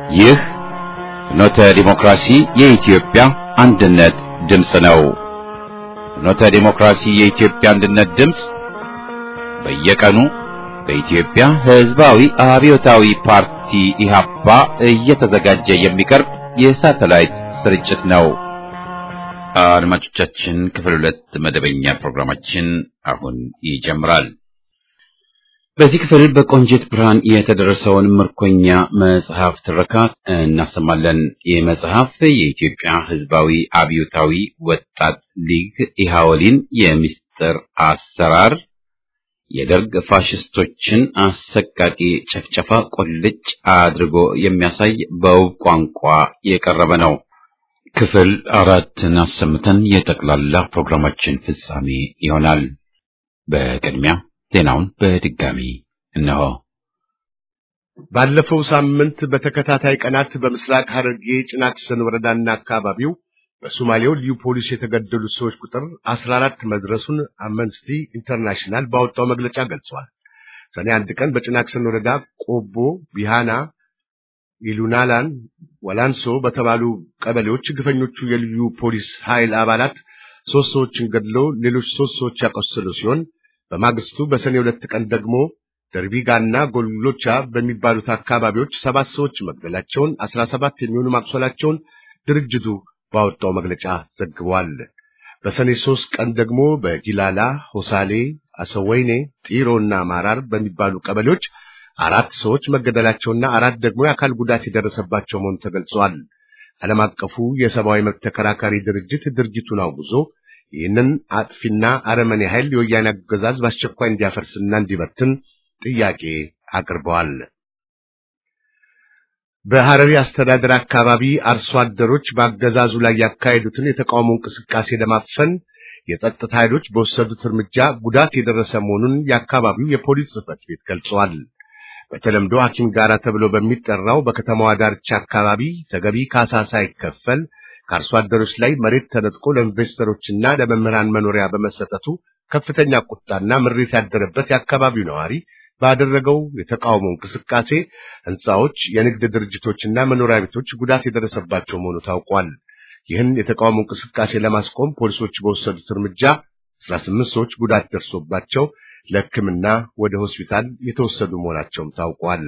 ይህ ፍኖተ ዲሞክራሲ የኢትዮጵያ አንድነት ድምፅ ነው። ፍኖተ ዲሞክራሲ የኢትዮጵያ አንድነት ድምፅ በየቀኑ በኢትዮጵያ ሕዝባዊ አብዮታዊ ፓርቲ ኢህአፓ እየተዘጋጀ የሚቀርብ የሳተላይት ስርጭት ነው። አድማጮቻችን ክፍል ሁለት መደበኛ ፕሮግራማችን አሁን ይጀምራል። በዚህ ክፍል በቆንጂት ብርሃን የተደረሰውን ምርኮኛ መጽሐፍ ትረካ እናሰማለን። ይህ መጽሐፍ የኢትዮጵያ ሕዝባዊ አብዮታዊ ወጣት ሊግ ኢሃወሊን የምስጢር አሰራር የደርግ ፋሽስቶችን አሰቃቂ ጨፍጨፋ ቁልጭ አድርጎ የሚያሳይ በውብ ቋንቋ የቀረበ ነው። ክፍል አራትን አሰምተን የጠቅላላ ፕሮግራማችን ፍጻሜ ይሆናል። በቅድሚያ ዜናውን በድጋሚ እነሆ። ባለፈው ሳምንት በተከታታይ ቀናት በምስራቅ ሐረርጌ ጭናክሰን ወረዳና አካባቢው በሶማሌው ልዩ ፖሊስ የተገደሉት ሰዎች ቁጥር 14 መድረሱን አምነስቲ ኢንተርናሽናል ባወጣው መግለጫ ገልጿል። ሰኔ አንድ ቀን በጭናክሰን ወረዳ ቆቦ፣ ቢሃና፣ ኢሉናላን፣ ወላንሶ በተባሉ ቀበሌዎች ግፈኞቹ የልዩ ፖሊስ ኃይል አባላት ሶስት ሰዎችን ገድለው ሌሎች ሶስት ሰዎች ያቆሰሉ ሲሆን በማግስቱ በሰኔ ሁለት ቀን ደግሞ ደርቢጋና ጎሎቻ በሚባሉት አካባቢዎች ሰባት ሰዎች መግደላቸውን አስራ ሰባት የሚሆኑ ማቁሰላቸውን ድርጅቱ ባወጣው መግለጫ ዘግቧል። በሰኔ ሶስት ቀን ደግሞ በጊላላ፣ ሆሳሌ፣ አሰወይኔ፣ ጢሮና ማራር በሚባሉ ቀበሌዎች አራት ሰዎች መገደላቸውና አራት ደግሞ የአካል ጉዳት የደረሰባቸው መሆኑ ተገልጿል። ዓለም አቀፉ የሰብአዊ መብት ተከራካሪ ድርጅት ድርጊቱን አውግዞ ይህንን አጥፊና አረመኔ ኃይል የወያኔ አገዛዝ በአስቸኳይ እንዲያፈርስና እንዲበትን ጥያቄ አቅርበዋል። በሐረሪ አስተዳደር አካባቢ አርሶ አደሮች በአገዛዙ ላይ ያካሄዱትን የተቃውሞ እንቅስቃሴ ለማፈን የጸጥታ ኃይሎች በወሰዱት እርምጃ ጉዳት የደረሰ መሆኑን የአካባቢው የፖሊስ ጽሕፈት ቤት ገልጸዋል። በተለምዶ ሐኪም ጋራ ተብሎ በሚጠራው በከተማዋ ዳርቻ አካባቢ ተገቢ ካሳ ሳይከፈል ከአርሶ አደሮች ላይ መሬት ተነጥቆ ለኢንቨስተሮችና ለመምህራን መኖሪያ በመሰጠቱ ከፍተኛ ቁጣና ምሬት ያደረበት የአካባቢው ነዋሪ ባደረገው የተቃውሞ እንቅስቃሴ ሕንፃዎች፣ የንግድ ድርጅቶችና መኖሪያ ቤቶች ጉዳት የደረሰባቸው መሆኑ ታውቋል። ይህን የተቃውሞ እንቅስቃሴ ለማስቆም ፖሊሶች በወሰዱት እርምጃ 18 ሰዎች ጉዳት ደርሶባቸው ለሕክምና ወደ ሆስፒታል የተወሰዱ መሆናቸውም ታውቋል።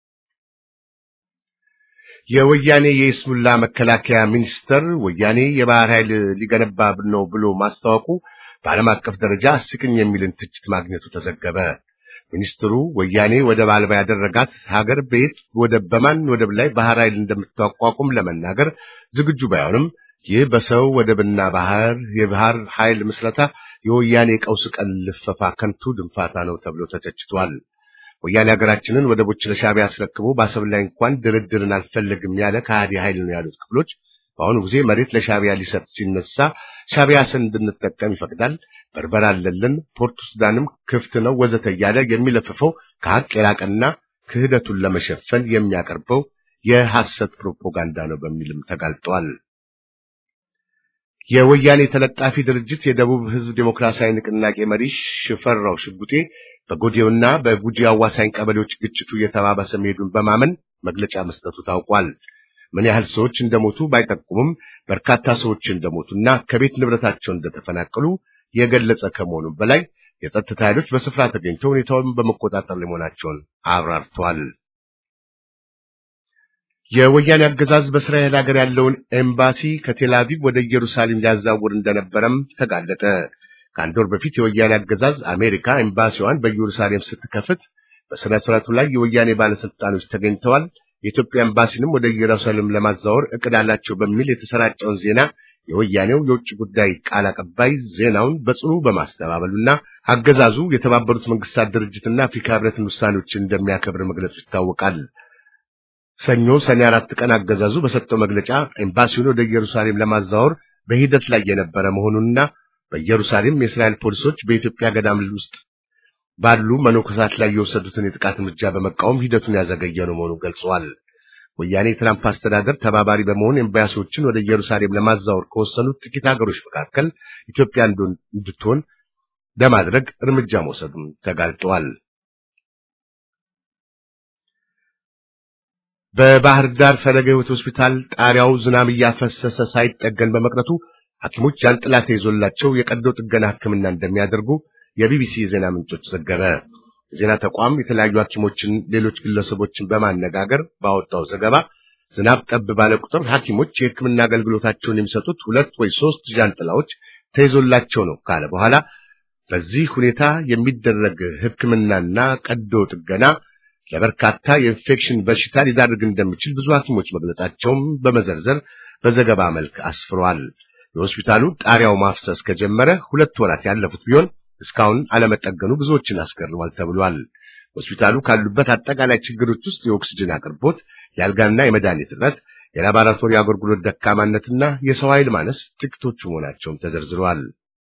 የወያኔ የኢስሙላ መከላከያ ሚኒስተር ወያኔ የባህር ኃይል ሊገነባ ነው ብሎ ማስታወቁ በዓለም አቀፍ ደረጃ አስቂኝ የሚልን ትችት ማግኘቱ ተዘገበ። ሚኒስትሩ ወያኔ ወደብ አልባ ያደረጋት ሀገር በየት ወደብ በማን ወደብ ላይ ባህር ኃይል እንደምታቋቁም ለመናገር ዝግጁ ባይሆንም ይህ በሰው ወደብና ባህር የባህር ኃይል ምስረታ የወያኔ ቀውስ ቀን ልፈፋ ከንቱ ድንፋታ ነው ተብሎ ተተችቷል። ወያኔ ሀገራችንን ወደቦች ለሻዕቢያ አስረክቦ በአሰብ ላይ እንኳን ድርድርን አልፈልግም ያለ ከሃዲ ኃይል ነው ያሉት ክፍሎች በአሁኑ ጊዜ መሬት ለሻዕቢያ ሊሰጥ ሲነሳ ሻዕቢያ ስን እንድንጠቀም ይፈቅዳል፣ በርበራ አለልን፣ ፖርቱ ሱዳንም ክፍት ነው ወዘተ እያለ የሚለፍፈው ከሀቅ የራቀና ክህደቱን ለመሸፈን የሚያቀርበው የሐሰት ፕሮፓጋንዳ ነው በሚልም ተጋልጧል። የወያኔ ተለጣፊ ድርጅት የደቡብ ሕዝብ ዴሞክራሲያዊ ንቅናቄ መሪ ሽፈራው ሽጉጤ በጎዴውና በጉጂ አዋሳኝ ቀበሌዎች ግጭቱ እየተባባሰ መሄዱን በማመን መግለጫ መስጠቱ ታውቋል። ምን ያህል ሰዎች እንደሞቱ ባይጠቁምም በርካታ ሰዎች እንደሞቱና ከቤት ንብረታቸው እንደተፈናቀሉ የገለጸ ከመሆኑም በላይ የጸጥታ ኃይሎች በስፍራ ተገኝተው ሁኔታውን በመቆጣጠር ላይ መሆናቸውን አብራርተዋል። የወያኔ አገዛዝ በእስራኤል ሀገር ያለውን ኤምባሲ ከቴል አቪቭ ወደ ኢየሩሳሌም ሊያዛውር እንደነበረም ተጋለጠ። ከአንድ ወር በፊት የወያኔ አገዛዝ አሜሪካ ኤምባሲዋን በኢየሩሳሌም ስትከፍት በሥነ ሥርዓቱ ላይ የወያኔ ባለሥልጣኖች ተገኝተዋል። የኢትዮጵያ ኤምባሲንም ወደ ኢየሩሳሌም ለማዛወር እቅድ አላቸው በሚል የተሰራጨውን ዜና የወያኔው የውጭ ጉዳይ ቃል አቀባይ ዜናውን በጽኑ በማስተባበሉና አገዛዙ የተባበሩት መንግስታት ድርጅትና አፍሪካ ሕብረትን ውሳኔዎችን እንደሚያከብር መግለጹ ይታወቃል። ሰኞ ሰኔ አራት ቀን አገዛዙ በሰጠው መግለጫ ኤምባሲውን ወደ ኢየሩሳሌም ለማዛወር በሂደት ላይ የነበረ መሆኑንና በኢየሩሳሌም የእስራኤል ፖሊሶች በኢትዮጵያ ገዳም ውስጥ ባሉ መነኮሳት ላይ የወሰዱትን የጥቃት እርምጃ በመቃወም ሂደቱን ያዘገየ ነው መሆኑን ገልጸዋል። ወያኔ የትራምፕ አስተዳደር ተባባሪ በመሆን ኤምባሲዎችን ወደ ኢየሩሳሌም ለማዛወር ከወሰኑት ጥቂት ሀገሮች መካከል ኢትዮጵያ እንድትሆን ለማድረግ እርምጃ መውሰዱን ተጋልጠዋል። በባህር ዳር ፈለገ ሕይወት ሆስፒታል ጣሪያው ዝናብ እያፈሰሰ ሳይጠገን በመቅረቱ ሐኪሞች ጃንጥላ ተይዞላቸው የቀዶ ጥገና ሕክምና እንደሚያደርጉ የቢቢሲ የዜና ምንጮች ዘገበ። የዜና ተቋም የተለያዩ ሐኪሞችን፣ ሌሎች ግለሰቦችን በማነጋገር ባወጣው ዘገባ ዝናብ ጠብ ባለ ቁጥር ሐኪሞች የሕክምና አገልግሎታቸውን የሚሰጡት ሁለት ወይ ሶስት ጃንጥላዎች ተይዞላቸው ነው ካለ በኋላ በዚህ ሁኔታ የሚደረግ ሕክምናና ቀዶ ጥገና ለበርካታ የኢንፌክሽን በሽታ ሊዳርግ እንደሚችል ብዙ ሐኪሞች መግለጻቸውም በመዘርዘር በዘገባ መልክ አስፍሯል። የሆስፒታሉ ጣሪያው ማፍሰስ ከጀመረ ሁለት ወራት ያለፉት ቢሆን እስካሁን አለመጠገኑ ብዙዎችን አስገርሟል ተብሏል። ሆስፒታሉ ካሉበት አጠቃላይ ችግሮች ውስጥ የኦክስጅን አቅርቦት፣ የአልጋና የመድኃኒት እጥረት፣ የላቦራቶሪ አገልግሎት ደካማነትና የሰው ኃይል ማነስ ጥቂቶቹ መሆናቸውም ተዘርዝረዋል።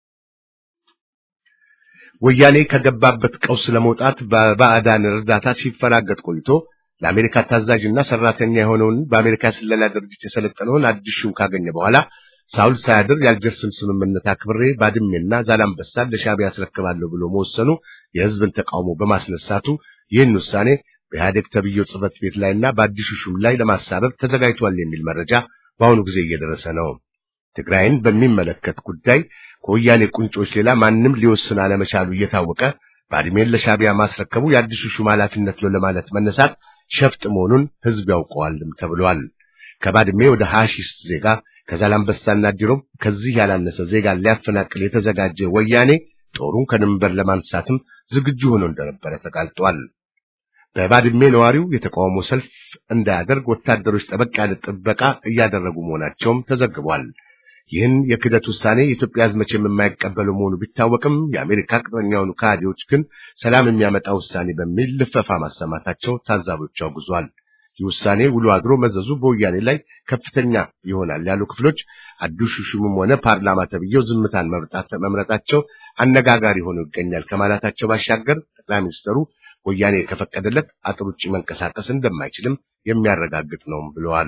ወያኔ ከገባበት ቀውስ ለመውጣት በባዕዳን እርዳታ ሲፈራገጥ ቆይቶ ለአሜሪካ ታዛዥና ሰራተኛ የሆነውን በአሜሪካ ስለላ ድርጅት የሰለጠነውን አዲስ ሹም ካገኘ በኋላ ሳውል ሳያድር የአልጀርስን ስምምነት አክብሬ ባድሜና ዛላምበሳን ለሻዕቢያ ያስረክባለሁ ብሎ መወሰኑ የሕዝብን ተቃውሞ በማስነሳቱ ይህን ውሳኔ በኢህአዴግ ተብዬው ጽሕፈት ቤት ላይና በአዲሱ ሹም ላይ ለማሳበብ ተዘጋጅቷል የሚል መረጃ በአሁኑ ጊዜ እየደረሰ ነው። ትግራይን በሚመለከት ጉዳይ ከወያኔ ቁንጮች ሌላ ማንም ሊወስን አለመቻሉ እየታወቀ ባድሜን ለሻዕቢያ ማስረከቡ የአዲሱ ሹም ኃላፊነት ነው ለማለት መነሳት ሸፍጥ መሆኑን ሕዝብ ያውቀዋልም ተብሏል። ከባድሜ ወደ ሐሺሽ ዜጋ ከዛላምበሳና ዲሮም ከዚህ ያላነሰ ዜጋ ሊያፈናቅል የተዘጋጀ ወያኔ ጦሩን ከድንበር ለማንሳትም ዝግጁ ሆኖ እንደነበረ ተጋልጧል። በባድሜ ነዋሪው የተቃውሞ ሰልፍ እንዳያደርግ ወታደሮች ጠበቅ ያለ ጥበቃ እያደረጉ መሆናቸውም ተዘግቧል። ይህን የክደት ውሳኔ የኢትዮጵያ ሕዝብ መቼም የማይቀበለው መሆኑ ቢታወቅም የአሜሪካ ቅጥረኛ የሆኑ ከሃዲዎች ግን ሰላም የሚያመጣ ውሳኔ በሚል ልፈፋ ማሰማታቸው ታዛቢዎች አውግዟል። ይህ ውሳኔ ውሎ አድሮ መዘዙ በወያኔ ላይ ከፍተኛ ይሆናል ያሉ ክፍሎች አዲሱ ሹምም ሆነ ፓርላማ ተብዬው ዝምታን መምረጣቸው አነጋጋሪ ሆኖ ይገኛል ከማለታቸው ባሻገር ጠቅላይ ሚኒስትሩ ወያኔ ከፈቀደለት አጥር ውጭ መንቀሳቀስ እንደማይችልም የሚያረጋግጥ ነው ብለዋል።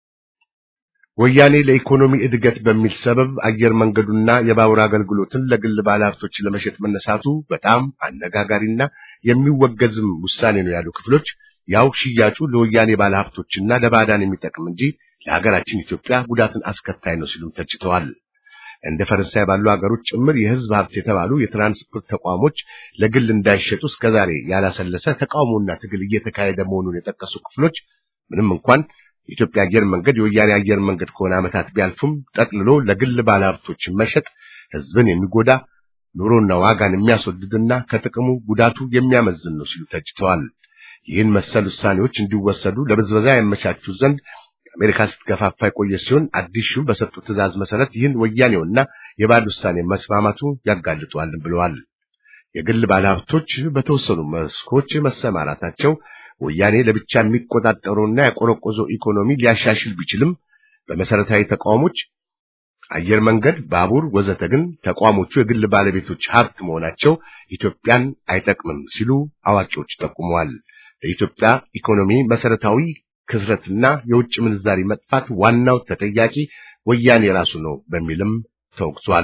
ወያኔ ለኢኮኖሚ እድገት በሚል ሰበብ አየር መንገዱና የባቡር አገልግሎትን ለግል ባለሀብቶች ለመሸጥ መነሳቱ በጣም አነጋጋሪና የሚወገዝም ውሳኔ ነው ያሉ ክፍሎች ያው ሽያጩ ለወያኔ ባለሀብቶችና ለባዕዳን የሚጠቅም እንጂ ለሀገራችን ኢትዮጵያ ጉዳትን አስከታይ ነው ሲሉም ተችተዋል። እንደ ፈረንሳይ ባሉ ሀገሮች ጭምር የሕዝብ ሀብት የተባሉ የትራንስፖርት ተቋሞች ለግል እንዳይሸጡ እስከዛሬ ያላሰለሰ ተቃውሞና ትግል እየተካሄደ መሆኑን የጠቀሱ ክፍሎች ምንም እንኳን የኢትዮጵያ አየር መንገድ የወያኔ አየር መንገድ ከሆነ ዓመታት ቢያልፉም ጠቅልሎ ለግል ባለሀብቶች መሸጥ ሕዝብን የሚጎዳ ኑሮና ዋጋን የሚያስወድድና ከጥቅሙ ጉዳቱ የሚያመዝን ነው ሲሉ ተችተዋል። ይህን መሰል ውሳኔዎች እንዲወሰዱ ለብዝበዛ ያመቻቹ ዘንድ አሜሪካ ስትገፋፋ የቆየ ሲሆን አዲስ ሹም በሰጡት ትዕዛዝ መሰረት ይህን ወያኔውና የባዕድ ውሳኔ መስማማቱ ያጋልጧል ብለዋል። የግል ባለሀብቶች በተወሰኑ መስኮች መሰማራታቸው ወያኔ ለብቻ የሚቆጣጠረውና ያቆረቆዘው ኢኮኖሚ ሊያሻሽል ቢችልም በመሰረታዊ ተቋሞች አየር መንገድ፣ ባቡር ወዘተ ግን ተቋሞቹ የግል ባለቤቶች ሀብት መሆናቸው ኢትዮጵያን አይጠቅምም ሲሉ አዋቂዎች ጠቁመዋል። ለኢትዮጵያ ኢኮኖሚ መሰረታዊ ክስረትና የውጭ ምንዛሪ መጥፋት ዋናው ተጠያቂ ወያኔ ራሱ ነው በሚልም ተወቅሷል።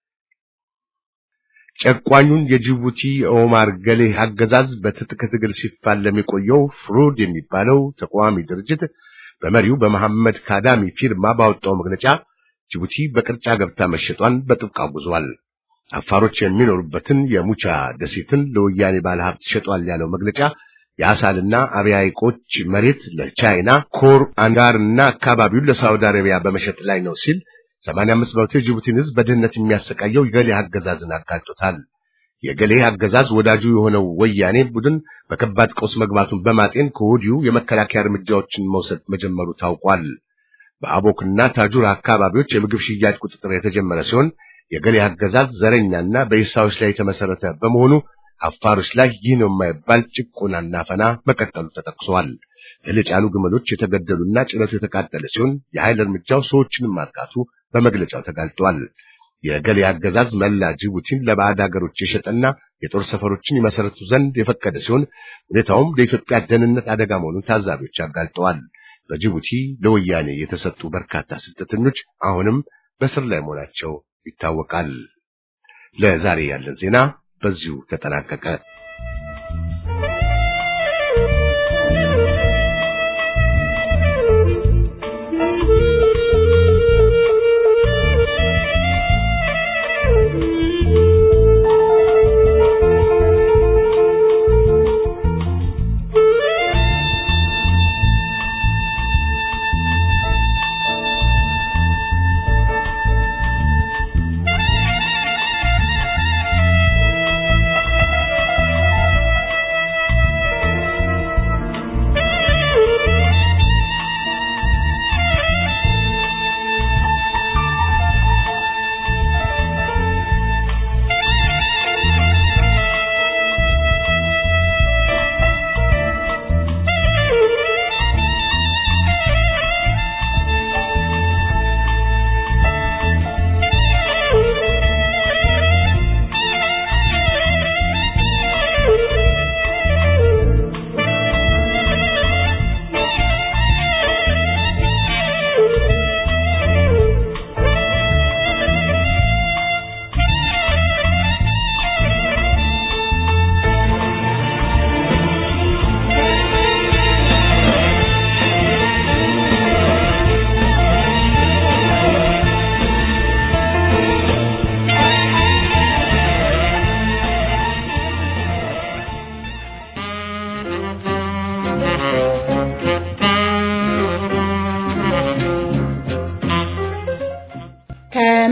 ጨቋኙን የጅቡቲ ኦማር ገሌ አገዛዝ በትጥቅ ትግል ሲፋለም የቆየው ፍሩድ የሚባለው ተቃዋሚ ድርጅት በመሪው በመሐመድ ካዳሚ ፊርማ ባወጣው መግለጫ ጅቡቲ በቅርጫ ገብታ መሸጧን በጥብቅ አውግዟል። አፋሮች የሚኖሩበትን የሙቻ ደሴትን ለወያኔ ባለሀብት ሸጧል ያለው መግለጫ የአሳልና አብያ ሐይቆች መሬት ለቻይና ኮር አንጋርና አካባቢውን ለሳውዲ አረቢያ በመሸጥ ላይ ነው ሲል 85 በመቶ የጅቡቲን ሕዝብ በድህነት የሚያሰቃየው የገሌ አገዛዝን አጋልጦታል። የገሌ አገዛዝ ወዳጁ የሆነው ወያኔ ቡድን በከባድ ቀውስ መግባቱን በማጤን ከወዲሁ የመከላከያ እርምጃዎችን መውሰድ መጀመሩ ታውቋል። በአቦክና ታጁር አካባቢዎች የምግብ ሽያጭ ቁጥጥር የተጀመረ ሲሆን የገሌ አገዛዝ ዘረኛና በኢሳዎች ላይ የተመሰረተ በመሆኑ አፋሮች ላይ ይህ ነው የማይባል ጭቆናና ፈና መቀጠሉ ተጠቅሷል። እህል የጫኑ ግመሎች የተገደሉና ጭነቱ የተቃጠለ ሲሆን የኃይል እርምጃው ሰዎችንም ማጥቃቱ በመግለጫው ተጋልጧል። የገሌ አገዛዝ መላ ጅቡቲን ለባዕድ ሀገሮች የሸጠና የጦር ሰፈሮችን ይመሰረቱ ዘንድ የፈቀደ ሲሆን ሁኔታውም ለኢትዮጵያ ደህንነት አደጋ መሆኑን ታዛቢዎች አጋልጠዋል። በጅቡቲ ለወያኔ የተሰጡ በርካታ ስደተኞች አሁንም በስር ላይ መሆናቸው ይታወቃል። ለዛሬ ያለን ዜና በዚሁ ተጠናቀቀ።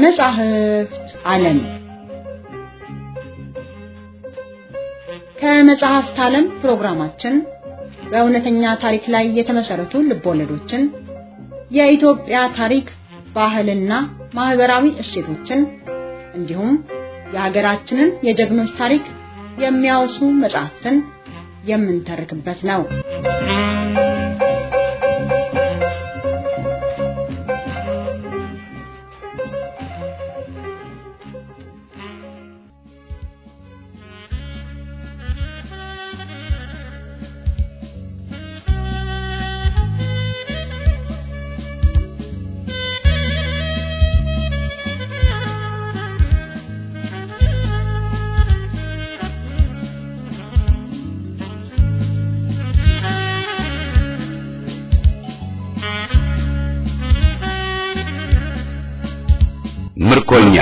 ከመጻሕፍት ዓለም ከመጽሐፍት ዓለም ፕሮግራማችን በእውነተኛ ታሪክ ላይ የተመሰረቱ ልቦለዶችን፣ የኢትዮጵያ ታሪክ፣ ባህልና ማህበራዊ እሴቶችን እንዲሁም የሀገራችንን የጀግኖች ታሪክ የሚያወሱ መጽሐፍትን የምንተርክበት ነው። ምርኮኛ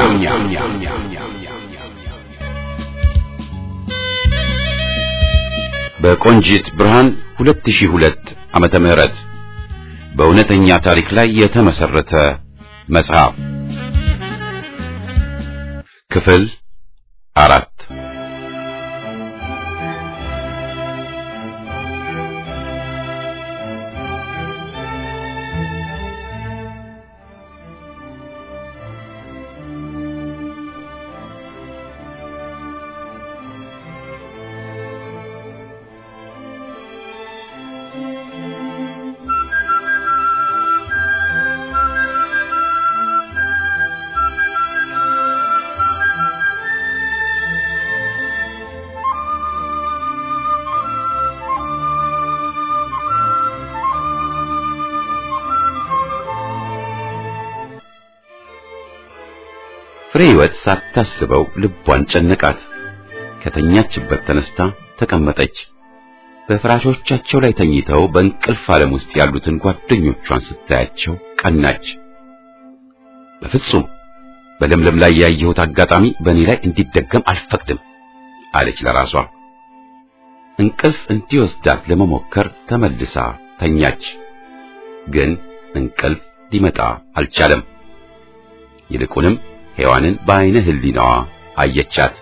በቆንጂት ብርሃን 2002 ዓመተ ምህረት በእውነተኛ ታሪክ ላይ የተመሰረተ መጽሐፍ ክፍል አራት ፍሬ ሕይወት ሳታስበው ልቧን ጨነቃት። ከተኛችበት ተነስታ ተቀመጠች። በፍራሾቻቸው ላይ ተኝተው በእንቅልፍ ዓለም ውስጥ ያሉትን ጓደኞቿን ስታያቸው ቀናች። በፍጹም በለምለም ላይ ያየሁት አጋጣሚ በእኔ ላይ እንዲደገም አልፈቅድም አለች ለራሷ። እንቅልፍ እንዲወስዳት ለመሞከር ተመልሳ ተኛች። ግን እንቅልፍ ሊመጣ አልቻለም። ይልቁንም ሔዋንን በዓይነ ሕሊናዋ አየቻት።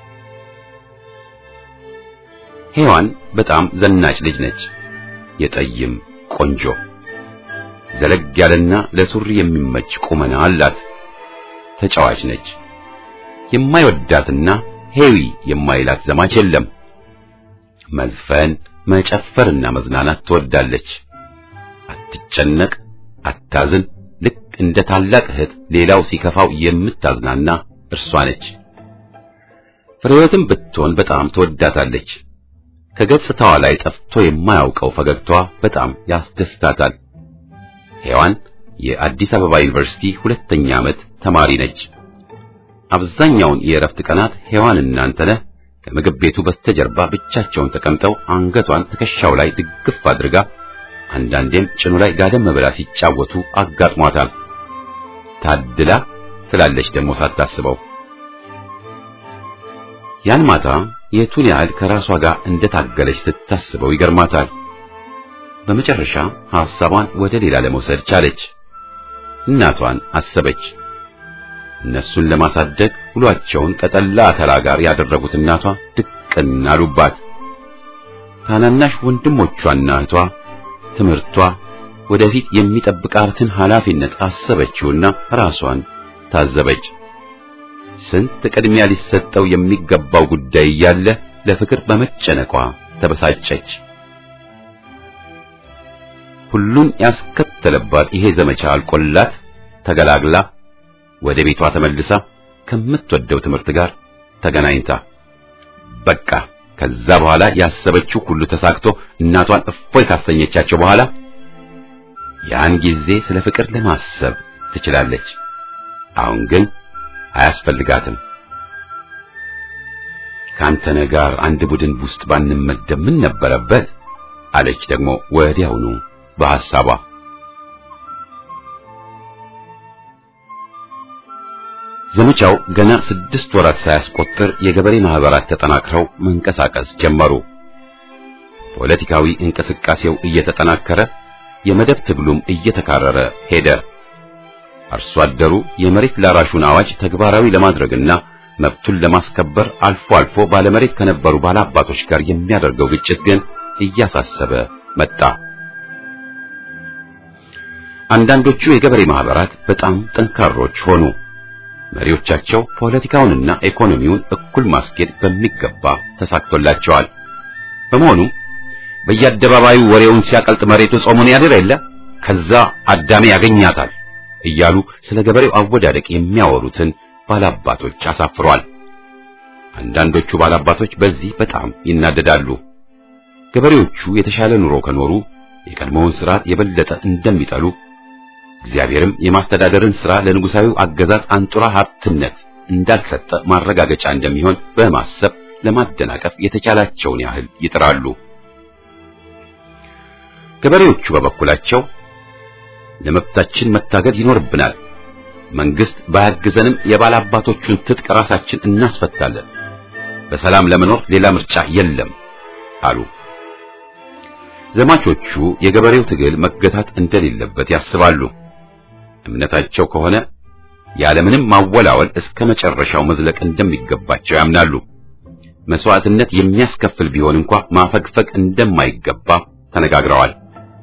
ሔዋን በጣም ዘናጭ ልጅ ነች። የጠይም ቆንጆ ዘለግ ያለና ለሱሪ የሚመች ቁመና አላት። ተጫዋች ነች። የማይወዳትና ሄዊ የማይላት ዘማች የለም። መዝፈን፣ መጨፈርና መዝናናት ትወዳለች። አትጨነቅ፣ አታዝን። ልክ እንደ ታላቅ እህት ሌላው ሲከፋው የምታዝናና እርሷ ነች። ፍሬወትም ብትሆን በጣም ትወዳታለች። ከገጽታዋ ላይ ጠፍቶ የማያውቀው ፈገግታዋ በጣም ያስደስታታል። ሔዋን የአዲስ አበባ ዩኒቨርሲቲ ሁለተኛ ዓመት ተማሪ ነች። አብዛኛውን የእረፍት ቀናት ሔዋንና አንተነህ ከምግብ ቤቱ በስተጀርባ ብቻቸውን ተቀምጠው አንገቷን ትከሻው ላይ ድግፍ አድርጋ አንዳንዴም ጭኑ ላይ ጋደም ብላ ሲጫወቱ አጋጥሟታል። ታድላ ትላለች ደግሞ ሳታስበው። ያን ማታ የቱን ያህል ከራሷ ጋር እንደታገለች ስታስበው ይገርማታል። በመጨረሻ ሐሳቧን ወደ ሌላ ለመውሰድ ቻለች። እናቷን አሰበች። እነሱን ለማሳደግ ውሏቸውን ከጠላ አተላ ጋር ያደረጉት እናቷ ድቅን አሉባት። ታናናሽ ወንድሞቿና እህቷ ትምህርቷ ወደፊት የሚጠብቃትን ኃላፊነት አሰበችውና ራሷን ታዘበች። ስንት ቅድሚያ ሊሰጠው የሚገባው ጉዳይ እያለ ለፍቅር በመጨነቋ ተበሳጨች። ሁሉን ያስከተለባት ይሄ ዘመቻ አልቆላት ተገላግላ ወደ ቤቷ ተመልሳ ከምትወደው ትምህርት ጋር ተገናኝታ በቃ ከዛ በኋላ ያሰበችው ሁሉ ተሳክቶ እናቷን እፎይ ካሰኘቻቸው በኋላ ያን ጊዜ ስለ ፍቅር ለማሰብ ትችላለች። አሁን ግን አያስፈልጋትም። ከአንተነህ ጋር አንድ ቡድን ውስጥ ባንመደብ ምን ነበረበት? አለች ደግሞ ወዲያውኑ በሐሳቧ። ዘመቻው ገና ስድስት ወራት ሳያስቆጥር የገበሬ ማህበራት ተጠናክረው መንቀሳቀስ ጀመሩ። ፖለቲካዊ እንቅስቃሴው እየተጠናከረ የመደብ ትግሉም እየተካረረ ሄደ። አርሶ አደሩ የመሬት ላራሹን አዋጅ ተግባራዊ ለማድረግና መብቱን ለማስከበር አልፎ አልፎ ባለመሬት ከነበሩ ባላባቶች ጋር የሚያደርገው ግጭት ግን እያሳሰበ መጣ። አንዳንዶቹ የገበሬ ማህበራት በጣም ጠንካሮች ሆኑ። መሪዎቻቸው ፖለቲካውንና ኢኮኖሚውን እኩል ማስኬድ በሚገባ ተሳክቶላቸዋል። በመሆኑ በየአደባባዩ ወሬውን ሲያቀልጥ መሬቱ ጾሙን ያድር የለ ከዛ አዳሜ ያገኛታል እያሉ ስለ ገበሬው አወዳደቅ የሚያወሩትን ባላባቶች አሳፍሯል። አንዳንዶቹ ባላባቶች በዚህ በጣም ይናደዳሉ። ገበሬዎቹ የተሻለ ኑሮ ከኖሩ የቀድሞውን ስርዓት የበለጠ እንደሚጠሉ እግዚአብሔርም የማስተዳደርን ሥራ ለንጉሳዊው አገዛዝ አንጡራ ሀብትነት እንዳልሰጠ ማረጋገጫ እንደሚሆን በማሰብ ለማደናቀፍ የተቻላቸውን ያህል ይጥራሉ። ገበሬዎቹ በበኩላቸው ለመብታችን መታገል ይኖርብናል፣ መንግስት ባያግዘንም የባላባቶቹን ትጥቅ ራሳችን እናስፈታለን፣ በሰላም ለመኖር ሌላ ምርጫ የለም አሉ። ዘማቾቹ የገበሬው ትግል መገታት እንደሌለበት ያስባሉ። እምነታቸው ከሆነ ያለምንም ማወላወል እስከ መጨረሻው መዝለቅ እንደሚገባቸው ያምናሉ። መስዋዕትነት የሚያስከፍል ቢሆን እንኳ ማፈግፈግ እንደማይገባ ተነጋግረዋል።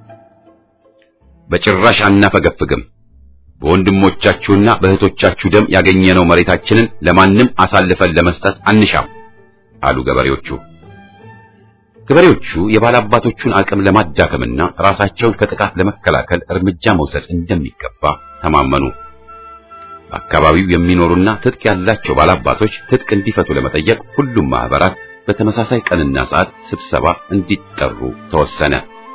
በጭራሽ አናፈገፍግም፣ በወንድሞቻችሁና በእህቶቻችሁ ደም ያገኘነው መሬታችንን ለማንም አሳልፈን ለመስጠት አንሻም አሉ ገበሬዎቹ። ገበሬዎቹ የባላባቶቹን አቅም ለማዳከምና ራሳቸውን ከጥቃት ለመከላከል እርምጃ መውሰድ እንደሚገባ ተማመኑ። በአካባቢው የሚኖሩና ትጥቅ ያላቸው ባላባቶች ትጥቅ እንዲፈቱ ለመጠየቅ ሁሉም ማህበራት በተመሳሳይ ቀንና ሰዓት ስብሰባ እንዲጠሩ ተወሰነ።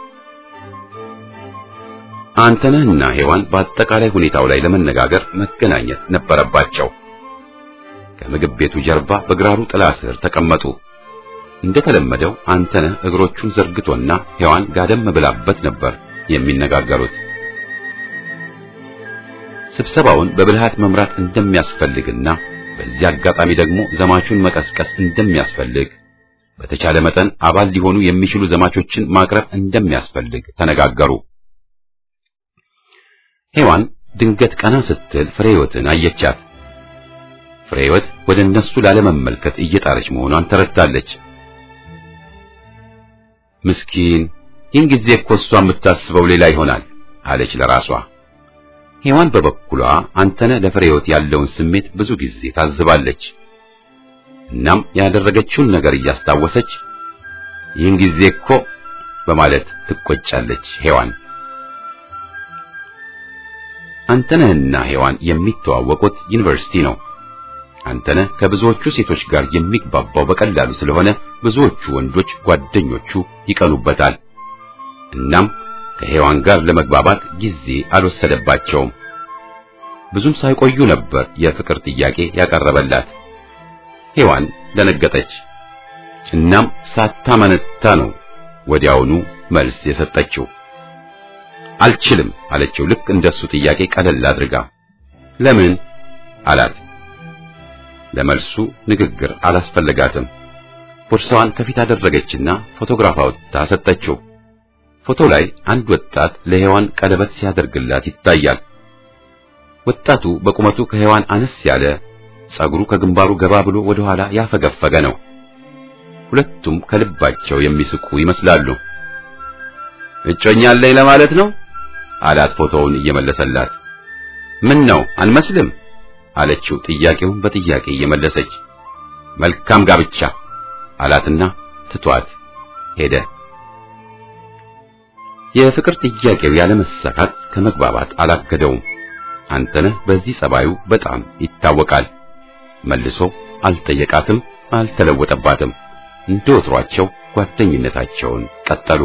አንተነህና ሔዋን በአጠቃላይ ሁኔታው ላይ ለመነጋገር መገናኘት ነበረባቸው። ከምግብ ቤቱ ጀርባ በግራሩ ጥላ ስር ተቀመጡ። እንደተለመደው አንተነህ እግሮቹን ዘርግቶና ሔዋን ጋደም ብላበት ነበር የሚነጋገሩት። ስብሰባውን በብልሃት መምራት እንደሚያስፈልግና በዚህ አጋጣሚ ደግሞ ዘማቹን መቀስቀስ እንደሚያስፈልግ፣ በተቻለ መጠን አባል ሊሆኑ የሚችሉ ዘማቾችን ማቅረብ እንደሚያስፈልግ ተነጋገሩ። ሔዋን ድንገት ቀና ስትል ፍሬህይወትን አየቻት። ፍሬህይወት ወደ እነሱ ላለመመልከት እየጣረች መሆኗን ተረድታለች። ምስኪን ይህን ጊዜ እኮ እሷ የምታስበው ሌላ ይሆናል አለች ለራሷ። ሔዋን በበኩሏ አንተነህ ለፍሬህይወት ያለውን ስሜት ብዙ ጊዜ ታዝባለች። እናም ያደረገችውን ነገር እያስታወሰች ይህን ጊዜ እኮ በማለት ትቆጫለች ሔዋን። አንተነህና ሔዋን የሚተዋወቁት ዩኒቨርሲቲ ነው። አንተነህ ከብዙዎቹ ሴቶች ጋር የሚግባባው በቀላሉ ስለሆነ ብዙዎቹ ወንዶች ጓደኞቹ ይቀኑበታል። እናም ከሔዋን ጋር ለመግባባት ጊዜ አልወሰደባቸውም። ብዙም ሳይቆዩ ነበር የፍቅር ጥያቄ ያቀረበላት። ሔዋን ደነገጠች። እናም ሳታመነታ ነው ወዲያውኑ መልስ የሰጠችው። አልችልም አለችው። ልክ እንደሱ ጥያቄ ቀለል አድርጋ። ለምን አላት። ለመልሱ ንግግር አላስፈለጋትም። ቦርሳዋን ከፊት አደረገችና ፎቶግራፍ አውጥታ ሰጠችው። ፎቶ ላይ አንድ ወጣት ለሔዋን ቀለበት ሲያደርግላት ይታያል። ወጣቱ በቁመቱ ከሔዋን አነስ ያለ፣ ጸጉሩ ከግንባሩ ገባ ብሎ ወደ ኋላ ያፈገፈገ ነው። ሁለቱም ከልባቸው የሚስቁ ይመስላሉ። እጮኛ አለኝ ለማለት ነው አላት ፎቶውን እየመለሰላት። ምን ነው አንመስልም አለችው ጥያቄውን በጥያቄ እየመለሰች። መልካም ጋብቻ አላትና ትቷት ሄደ። የፍቅር ጥያቄው ያለመሳካት ከመግባባት አላገደውም። አንተነህ በዚህ ጸባዩ በጣም ይታወቃል። መልሶ አልጠየቃትም፣ አልተለወጠባትም። እንደ ወትሯቸው ጓደኝነታቸውን ቀጠሉ።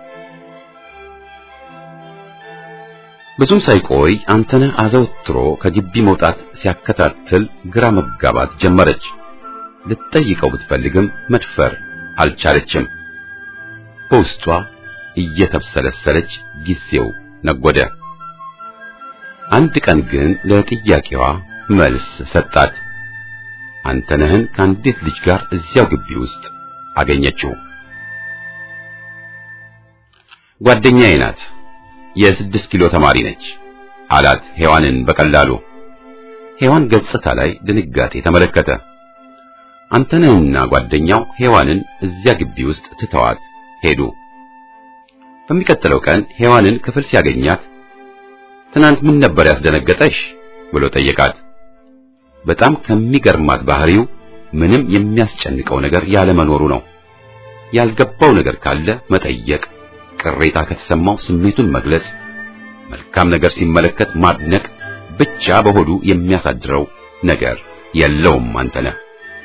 ብዙም ሳይቆይ አንተነህ አዘውትሮ ከግቢ መውጣት ሲያከታትል ግራ መጋባት ጀመረች። ልትጠይቀው ብትፈልግም መድፈር አልቻለችም። በውስጧ እየተብሰለሰለች ጊዜው ነጎደ። አንድ ቀን ግን ለጥያቄዋ መልስ ሰጣት። አንተነህን ከአንዲት ልጅ ጋር እዚያው ግቢ ውስጥ አገኘችው። ጓደኛዬ ናት፣ የስድስት ኪሎ ተማሪ ነች አላት ሔዋንን በቀላሉ። ሔዋን ገጽታ ላይ ድንጋጤ ተመለከተ። አንተነህና ጓደኛው ሔዋንን እዚያ ግቢ ውስጥ ትተዋት ሄዱ። በሚቀጥለው ቀን ሔዋንን ክፍል ሲያገኛት ትናንት ምን ነበር ያስደነገጠሽ ብሎ ጠየቃት። በጣም ከሚገርማት ባህሪው ምንም የሚያስጨንቀው ነገር ያለመኖሩ ነው። ያልገባው ነገር ካለ መጠየቅ፣ ቅሬታ ከተሰማው ስሜቱን መግለጽ፣ መልካም ነገር ሲመለከት ማድነቅ ብቻ በሆዱ የሚያሳድረው ነገር የለውም። አንተነህ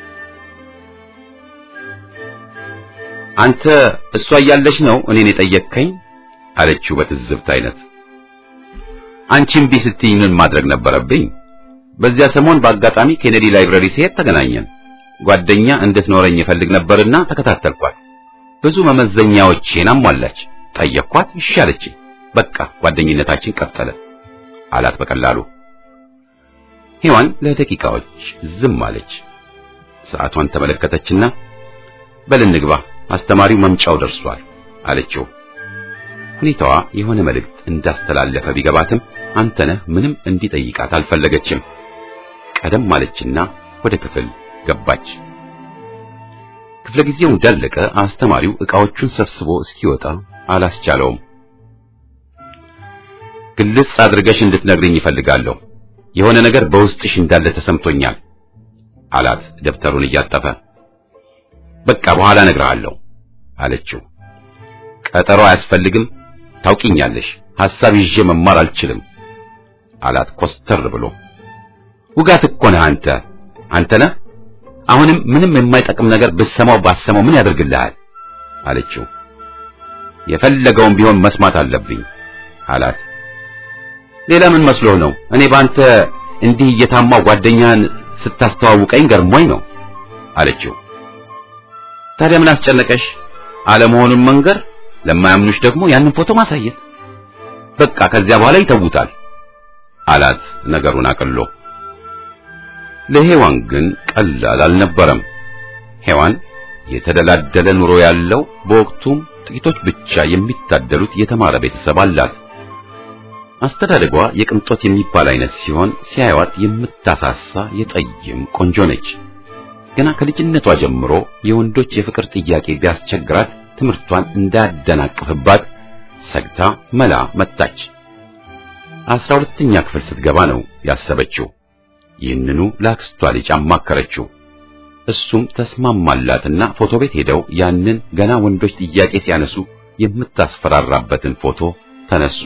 አንተ እሷ እያለች ነው እኔን የጠየቅከኝ አለችው በትዝብት አይነት። አንቺ እምቢ ስትይኝ ምን ማድረግ ነበረብኝ? በዚያ ሰሞን በአጋጣሚ ኬኔዲ ላይብረሪ ሲሄድ ተገናኘን። ጓደኛ እንድትኖረኝ እፈልግ ነበርና ተከታተልኳት። ብዙ መመዘኛዎቼን አሟላች። ጠየቅኳት፣ እሺ አለችኝ። በቃ ጓደኝነታችን ቀጠለ አላት በቀላሉ። ሔዋን ለደቂቃዎች ዝም አለች። ሰዓቷን ተመለከተችና በል እንግባ፣ አስተማሪው መምጫው ደርሷል አለችው። ሁኔታዋ የሆነ መልእክት እንዳስተላለፈ ቢገባትም አንተነህ ምንም እንዲጠይቃት አልፈለገችም። ቀደም ማለችና ወደ ክፍል ገባች። ክፍለ ጊዜው እንዳለቀ አስተማሪው ዕቃዎቹን ሰብስቦ እስኪወጣ አላስቻለውም። ግልጽ አድርገሽ እንድትነግርኝ ይፈልጋለሁ። የሆነ ነገር በውስጥሽ እንዳለ ተሰምቶኛል አላት ደብተሩን እያጠፈ። በቃ በኋላ እነግርሃለሁ አለችው። ቀጠሮ አያስፈልግም፣ ታውቂኛለሽ። ሐሳብ ይዤ መማር አልችልም አላት ኮስተር ብሎ። ውጋት እኮ ነህ አንተ አንተ ነህ። አሁንም ምንም የማይጠቅም ነገር ብሰማው ባሰማው ምን ያደርግልሃል አለችው። የፈለገውን ቢሆን መስማት አለብኝ አላት። ሌላ ምን መስሎህ ነው? እኔ ባንተ እንዲህ እየታማው ጓደኛህን ስታስተዋውቀኝ ገርሞኝ ነው አለችው። ታዲያ ምን አስጨነቀሽ? አለመሆኑን መንገር፣ ለማያምኑሽ ደግሞ ያንን ፎቶ ማሳየት። በቃ ከዚያ በኋላ ይተውታል አላት ነገሩን አቅሎ። ለሔዋን ግን ቀላል አልነበረም። ሔዋን የተደላደለ ኑሮ ያለው በወቅቱም ጥቂቶች ብቻ የሚታደሉት የተማረ ቤተሰብ አላት። አስተዳደጓ የቅንጦት የሚባል አይነት ሲሆን ሲያዩዋት የምታሳሳ የጠይም ቆንጆ ነች። ገና ከልጅነቷ ጀምሮ የወንዶች የፍቅር ጥያቄ ቢያስቸግራት ትምህርቷን እንዳያደናቅፍባት ሰግታ መላ መጣች። አስራ ሁለተኛ ክፍል ስትገባ ነው ያሰበችው። ይህንኑ ለአክስቷ ልጅ አማከረችው። እሱም ተስማማላትና ፎቶ ቤት ሄደው ያንን ገና ወንዶች ጥያቄ ሲያነሱ የምታስፈራራበትን ፎቶ ተነሱ።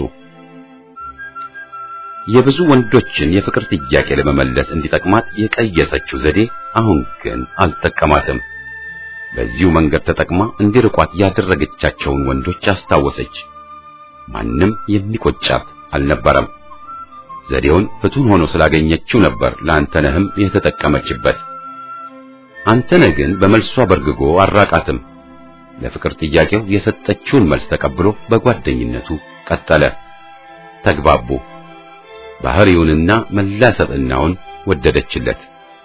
የብዙ ወንዶችን የፍቅር ጥያቄ ለመመለስ እንዲጠቅማት የቀየሰችው ዘዴ አሁን ግን አልጠቀማትም። በዚሁ መንገድ ተጠቅማ እንዲርቋት ያደረገቻቸውን ወንዶች አስታወሰች። ማንም የሚቆጫት አልነበረም። ዘዴውን ፍቱን ሆኖ ስላገኘችው ነበር ለአንተነህም የተጠቀመችበት። አንተነህ ግን በመልሷ በርግጎ አራቃትም። ለፍቅር ጥያቄው የሰጠችውን መልስ ተቀብሎ በጓደኝነቱ ቀጠለ። ተግባቡ። ባህሪውንና መላ ሰብዕናውን ወደደችለት።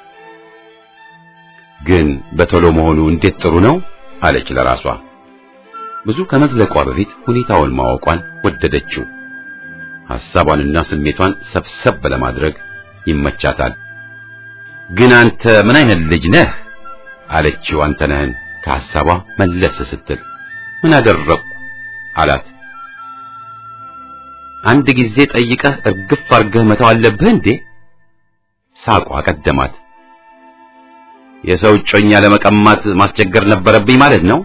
ግን በቶሎ መሆኑ እንዴት ጥሩ ነው አለች ለራሷ። ብዙ ከመዝለቋ በፊት ሁኔታውን ማወቋን ወደደችው። ሐሳቧንና ስሜቷን ሰብሰብ ለማድረግ ይመቻታል። ግን አንተ ምን አይነት ልጅ ነህ አለችው አንተነህን ከሐሳቧ መለስ ስትል። ምን አደረግኩ አላት። አንድ ጊዜ ጠይቀህ እርግፍ አርገህ መተው አለብህ እንዴ? ሳቋ ቀደማት። የሰው እጮኛ ለመቀማት ማስቸገር ነበረብኝ ማለት ነው።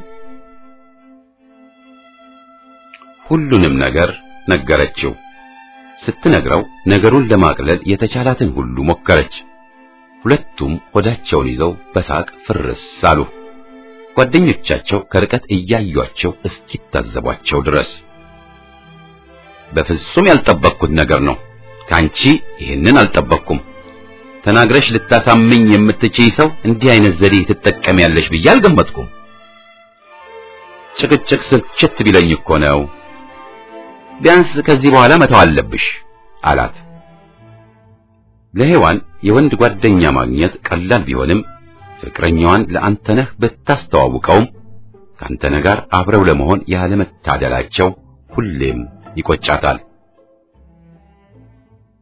ሁሉንም ነገር ነገረችው። ስትነግረው ነገሩን ለማቅለል የተቻላትን ሁሉ ሞከረች። ሁለቱም ሆዳቸውን ይዘው በሳቅ ፍርስ አሉ። ጓደኞቻቸው ከርቀት እያዩአቸው እስኪታዘቧቸው ድረስ በፍጹም ያልጠበቅኩት ነገር ነው። ካንቺ ይህንን አልጠበቅኩም። ተናግረሽ ልታሳምኝ የምትችይ ሰው እንዲህ አይነት ዘዴ ትጠቀሚያለሽ ብዬ አልገመትኩም። ጭቅጭቅ ስልችት ቢለኝ እኮ ነው። ቢያንስ ከዚህ በኋላ መተው አለብሽ አላት። ለሔዋን የወንድ ጓደኛ ማግኘት ቀላል ቢሆንም ፍቅረኛዋን ለአንተነህ ብታስተዋውቀውም ከአንተነህ ጋር አብረው ለመሆን ያለመታደላቸው ሁሌም ይቆጫታል።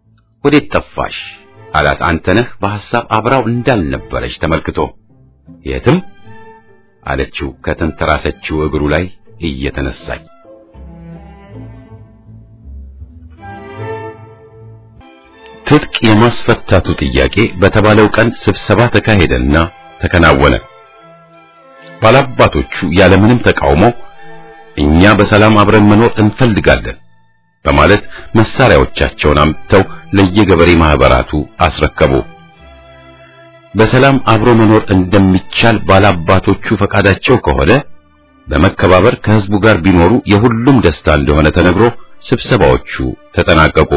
ወዴት ጠፋሽ አላት አንተነህ በሐሳብ አብራው እንዳልነበረች ተመልክቶ የትም አለችው ከተንተራሰችው እግሩ ላይ እየተነሳች ትጥቅ የማስፈታቱ ጥያቄ በተባለው ቀን ስብሰባ ተካሄደና ተከናወነ ባላባቶቹ ያለምንም ተቃውሞ እኛ በሰላም አብረን መኖር እንፈልጋለን በማለት መሳሪያዎቻቸውን አምጥተው ለየገበሬ ማህበራቱ አስረከቡ በሰላም አብሮ መኖር እንደሚቻል ባላባቶቹ ፈቃዳቸው ከሆነ በመከባበር ከህዝቡ ጋር ቢኖሩ የሁሉም ደስታ እንደሆነ ተነግሮ ስብሰባዎቹ ተጠናቀቁ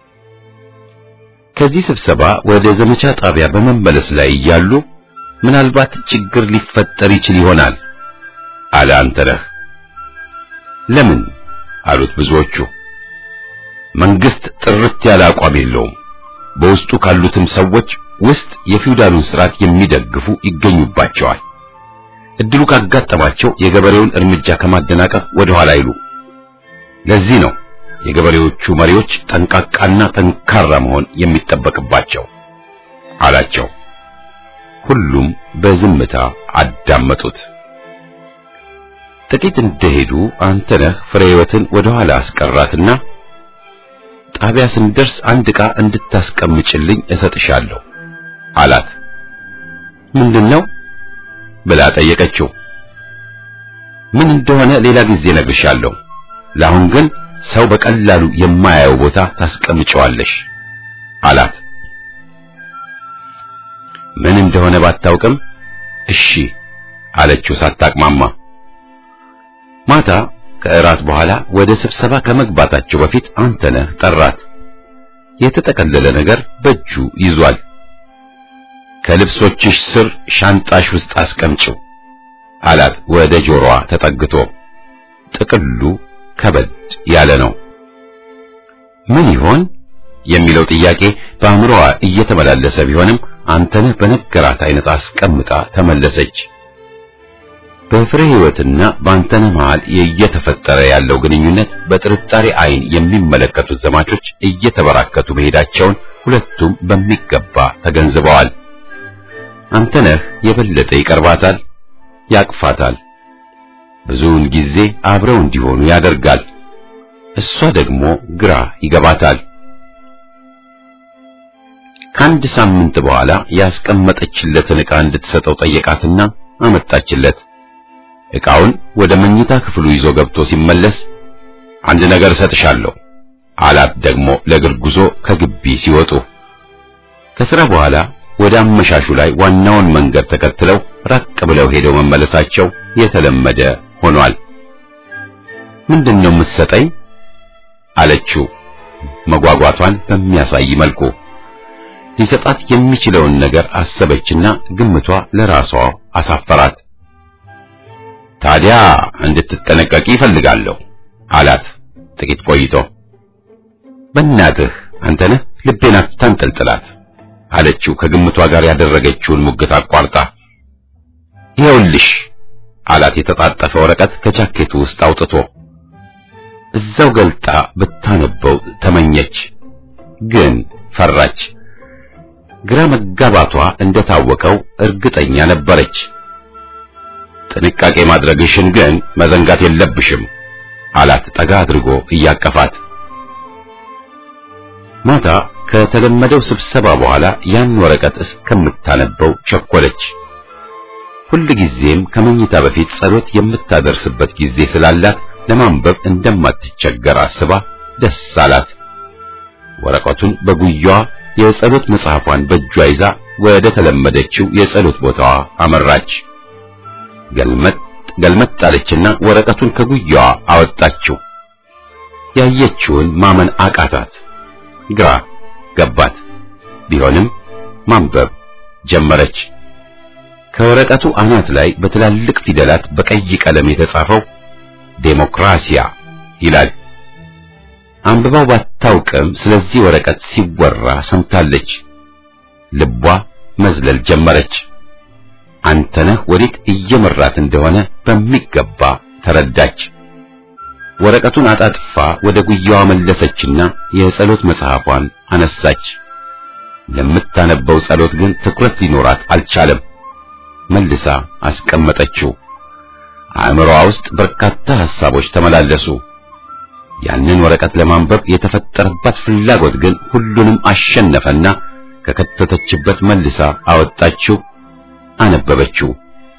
ከዚህ ስብሰባ ወደ ዘመቻ ጣቢያ በመመለስ ላይ እያሉ ምናልባት ችግር ሊፈጠር ይችል ይሆናል አለ አንተነህ ለምን አሉት ብዙዎቹ መንግስት ጥርት ያለ አቋም የለውም በውስጡ ካሉትም ሰዎች ውስጥ የፊውዳሉን ስርዓት የሚደግፉ ይገኙባቸዋል እድሉ ካጋጠማቸው የገበሬውን እርምጃ ከማደናቀፍ ወደ ኋላ አይሉ ለዚህ ነው የገበሬዎቹ መሪዎች ጠንቃቃና ጠንካራ መሆን የሚጠበቅባቸው አላቸው ሁሉም በዝምታ አዳመጡት ጥቂት እንደሄዱ አንተነህ ፍሬ ህይወትን ወደ ኋላ አስቀራትና ጣቢያ ስንደርስ አንድ ዕቃ እንድታስቀምጭልኝ እሰጥሻለሁ አላት ምንድነው ብላ ጠየቀችው ምን እንደሆነ ሌላ ጊዜ ነግርሻለሁ ለአሁን ግን ሰው በቀላሉ የማያየው ቦታ ታስቀምጨዋለሽ አላት ምን እንደሆነ ባታውቅም እሺ አለችው ሳታቅማማ ማታ ከእራት በኋላ ወደ ስብሰባ ከመግባታቸው በፊት አንተነህ ጠራት የተጠቀለለ ነገር በእጁ ይዟል ከልብሶችሽ ስር ሻንጣሽ ውስጥ አስቀምጪው አላት ወደ ጆሮዋ ተጠግቶ ጥቅሉ ከበድ ያለ ነው ምን ይሆን የሚለው ጥያቄ በአእምሮዋ እየተመላለሰ ቢሆንም አንተነህ በነገራት አይነት አስቀምጣ ተመለሰች በፍሬ ህይወትና በአንተነህ መሃል እየተፈጠረ ያለው ግንኙነት በጥርጣሬ አይን የሚመለከቱት ዘማቾች እየተበራከቱ መሄዳቸውን ሁለቱም በሚገባ ተገንዝበዋል አንተነህ የበለጠ ይቀርባታል ያቅፋታል ብዙውን ጊዜ አብረው እንዲሆኑ ያደርጋል እሷ ደግሞ ግራ ይገባታል ከአንድ ሳምንት በኋላ ያስቀመጠችለትን ዕቃ እንድትሰጠው ጠየቃትና አመጣችለት ዕቃውን ወደ መኝታ ክፍሉ ይዞ ገብቶ ሲመለስ አንድ ነገር እሰጥሻለሁ አላት ደግሞ ለእግር ጉዞ ከግቢ ሲወጡ ከሥራ በኋላ ወደ አመሻሹ ላይ ዋናውን መንገድ ተከትለው ራቅ ብለው ሄደው መመለሳቸው የተለመደ ሆኗል ምንድነው የምትሰጠኝ አለችው መጓጓቷን በሚያሳይ መልኩ ሊሰጣት የሚችለውን ነገር አሰበችና ግምቷ ለራሷ አሳፈራት ታዲያ እንድትጠነቀቂ ይፈልጋለሁ አላት ጥቂት ቆይቶ በእናትህ አንተነህ ልቤን አታንጠልጥላት አለችው ከግምቷ ጋር ያደረገችውን ሙግት አቋርጣ ይኸውልሽ አላት የተጣጠፈ ወረቀት ከጃኬቱ ውስጥ አውጥቶ እዛው ገልጣ ብታነበው ተመኘች ግን ፈራች ግራ መጋባቷ እንደታወቀው እርግጠኛ ነበረች ጥንቃቄ ማድረግሽን ግን መዘንጋት የለብሽም አላት ጠጋ አድርጎ እያቀፋት ማታ ከተለመደው ስብሰባ በኋላ ያን ወረቀት እስከምታነበው ቸኮለች ሁልጊዜም ከመኝታ በፊት ጸሎት የምታደርስበት ጊዜ ስላላት ለማንበብ እንደማትቸገር አስባ ደስ አላት ወረቀቱን በጉያዋ የጸሎት መጽሐፏን በእጇ ይዛ ወደ ተለመደችው የጸሎት ቦታዋ አመራች ገልመጥ ገልመጥ አለችና ወረቀቱን ከጉያዋ አወጣችው ያየችውን ማመን አቃታት ግራ ገባት ቢሆንም ማንበብ ጀመረች ከወረቀቱ አናት ላይ በትላልቅ ፊደላት በቀይ ቀለም የተጻፈው ዴሞክራሲያ ይላል አንብባው ባታውቅም ስለዚህ ወረቀት ሲወራ ሰምታለች ልቧ መዝለል ጀመረች አንተነህ ወዴት እየመራት እንደሆነ በሚገባ ተረዳች ወረቀቱን አጣጥፋ ወደ ጉያዋ መለሰችና የጸሎት መጽሐፏን አነሳች። ለምታነበው ጸሎት ግን ትኩረት ሊኖራት አልቻለም። መልሳ አስቀመጠችው። አእምሮዋ ውስጥ በርካታ ሐሳቦች ተመላለሱ። ያንን ወረቀት ለማንበብ የተፈጠረባት ፍላጎት ግን ሁሉንም አሸነፈና ከከተተችበት መልሳ አወጣችው፣ አነበበችው።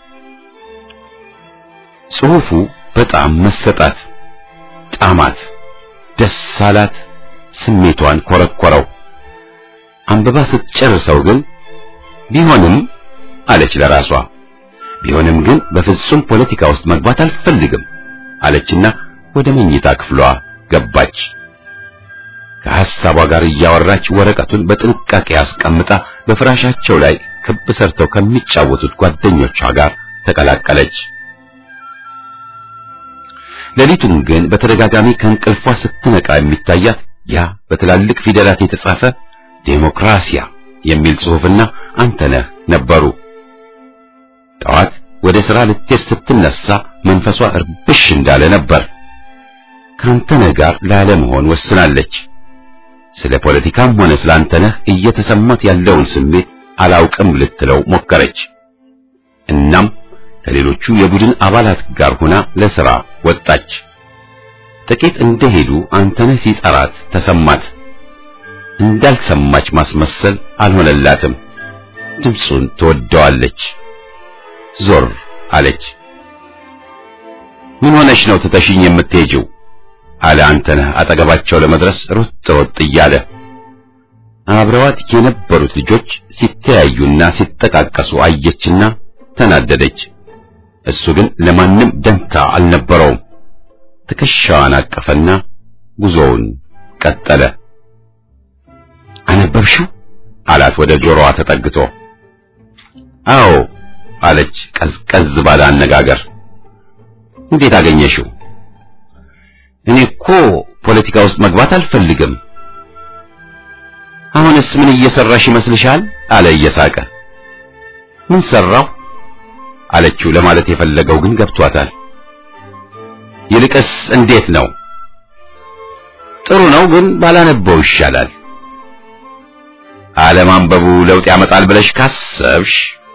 ጽሑፉ በጣም መሰጣት፣ ጣማት፣ ደስ አላት፣ ስሜቷን ኮረኮረው። አንብባ ስትጨርሰው ግን ቢሆንም አለች ለራሷ ቢሆንም ግን በፍጹም ፖለቲካ ውስጥ መግባት አልፈልግም አለችና ወደ መኝታ ክፍሏ ገባች። ከሐሳቧ ጋር እያወራች ወረቀቱን በጥንቃቄ አስቀምጣ በፍራሻቸው ላይ ክብ ሰርተው ከሚጫወቱት ጓደኞቿ ጋር ተቀላቀለች። ሌሊቱን ግን በተደጋጋሚ ከእንቅልፏ ስትነቃ የሚታያት ያ በትላልቅ ፊደላት የተጻፈ ዴሞክራሲያ የሚል ጽሑፍና አንተነህ ነበሩ። ጠዋት ወደ ሥራ ልትሄድ ስትነሳ መንፈሷ እርብሽ እንዳለ ነበር። ከአንተነህ ጋር ላለመሆን ወስናለች። ስለ ፖለቲካም ሆነ ስለ አንተነህ እየተሰማት ያለውን ስሜት አላውቅም ልትለው ሞከረች። እናም ከሌሎቹ የቡድን አባላት ጋር ሆና ለሥራ ወጣች። ጥቂት እንደሄዱ አንተነህ ሲጠራት ተሰማት። እንዳልሰማች ማስመሰል አልሆነላትም። ድምፁን ትወደዋለች። ዞር አለች። ምን ሆነሽ ነው ትተሽኝ የምትሄጂው? አለ አንተነህ አጠገባቸው ለመድረስ ሮጥ ሮጥ እያለ። አብረዋት የነበሩት ልጆች ሲተያዩና ሲጠቃቀሱ አየችና ተናደደች። እሱ ግን ለማንም ደንታ አልነበረውም። ትከሻዋን አቀፈና ጉዞውን ቀጠለ። አነበብሽው? አላት ወደ ጆሮዋ ተጠግቶ። አዎ አለች ቀዝቀዝ ባለ አነጋገር። እንዴት አገኘሽው? እኔ እኮ ፖለቲካ ውስጥ መግባት አልፈልግም። አሁንስ ምን እየሰራሽ ይመስልሻል? አለ እየሳቀ። ምን ሰራው? አለችው ለማለት የፈለገው ግን ገብቷታል። ይልቅስ እንዴት ነው? ጥሩ ነው፣ ግን ባላነበው ይሻላል። አለማንበቡ ለውጥ ያመጣል ብለሽ ካሰብሽ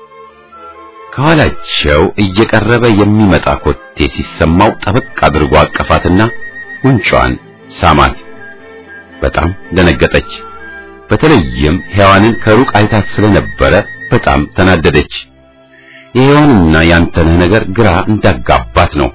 ከኋላቸው እየቀረበ የሚመጣ ኮቴ ሲሰማው ጠበቅ አድርጎ አቀፋትና ጉንጯን ሳማት። በጣም ደነገጠች። በተለይም ሔዋንን ከሩቅ አይታት ስለነበረ በጣም ተናደደች። የሔዋንና ያንተነህ ነገር ግራ እንዳጋባት ነው።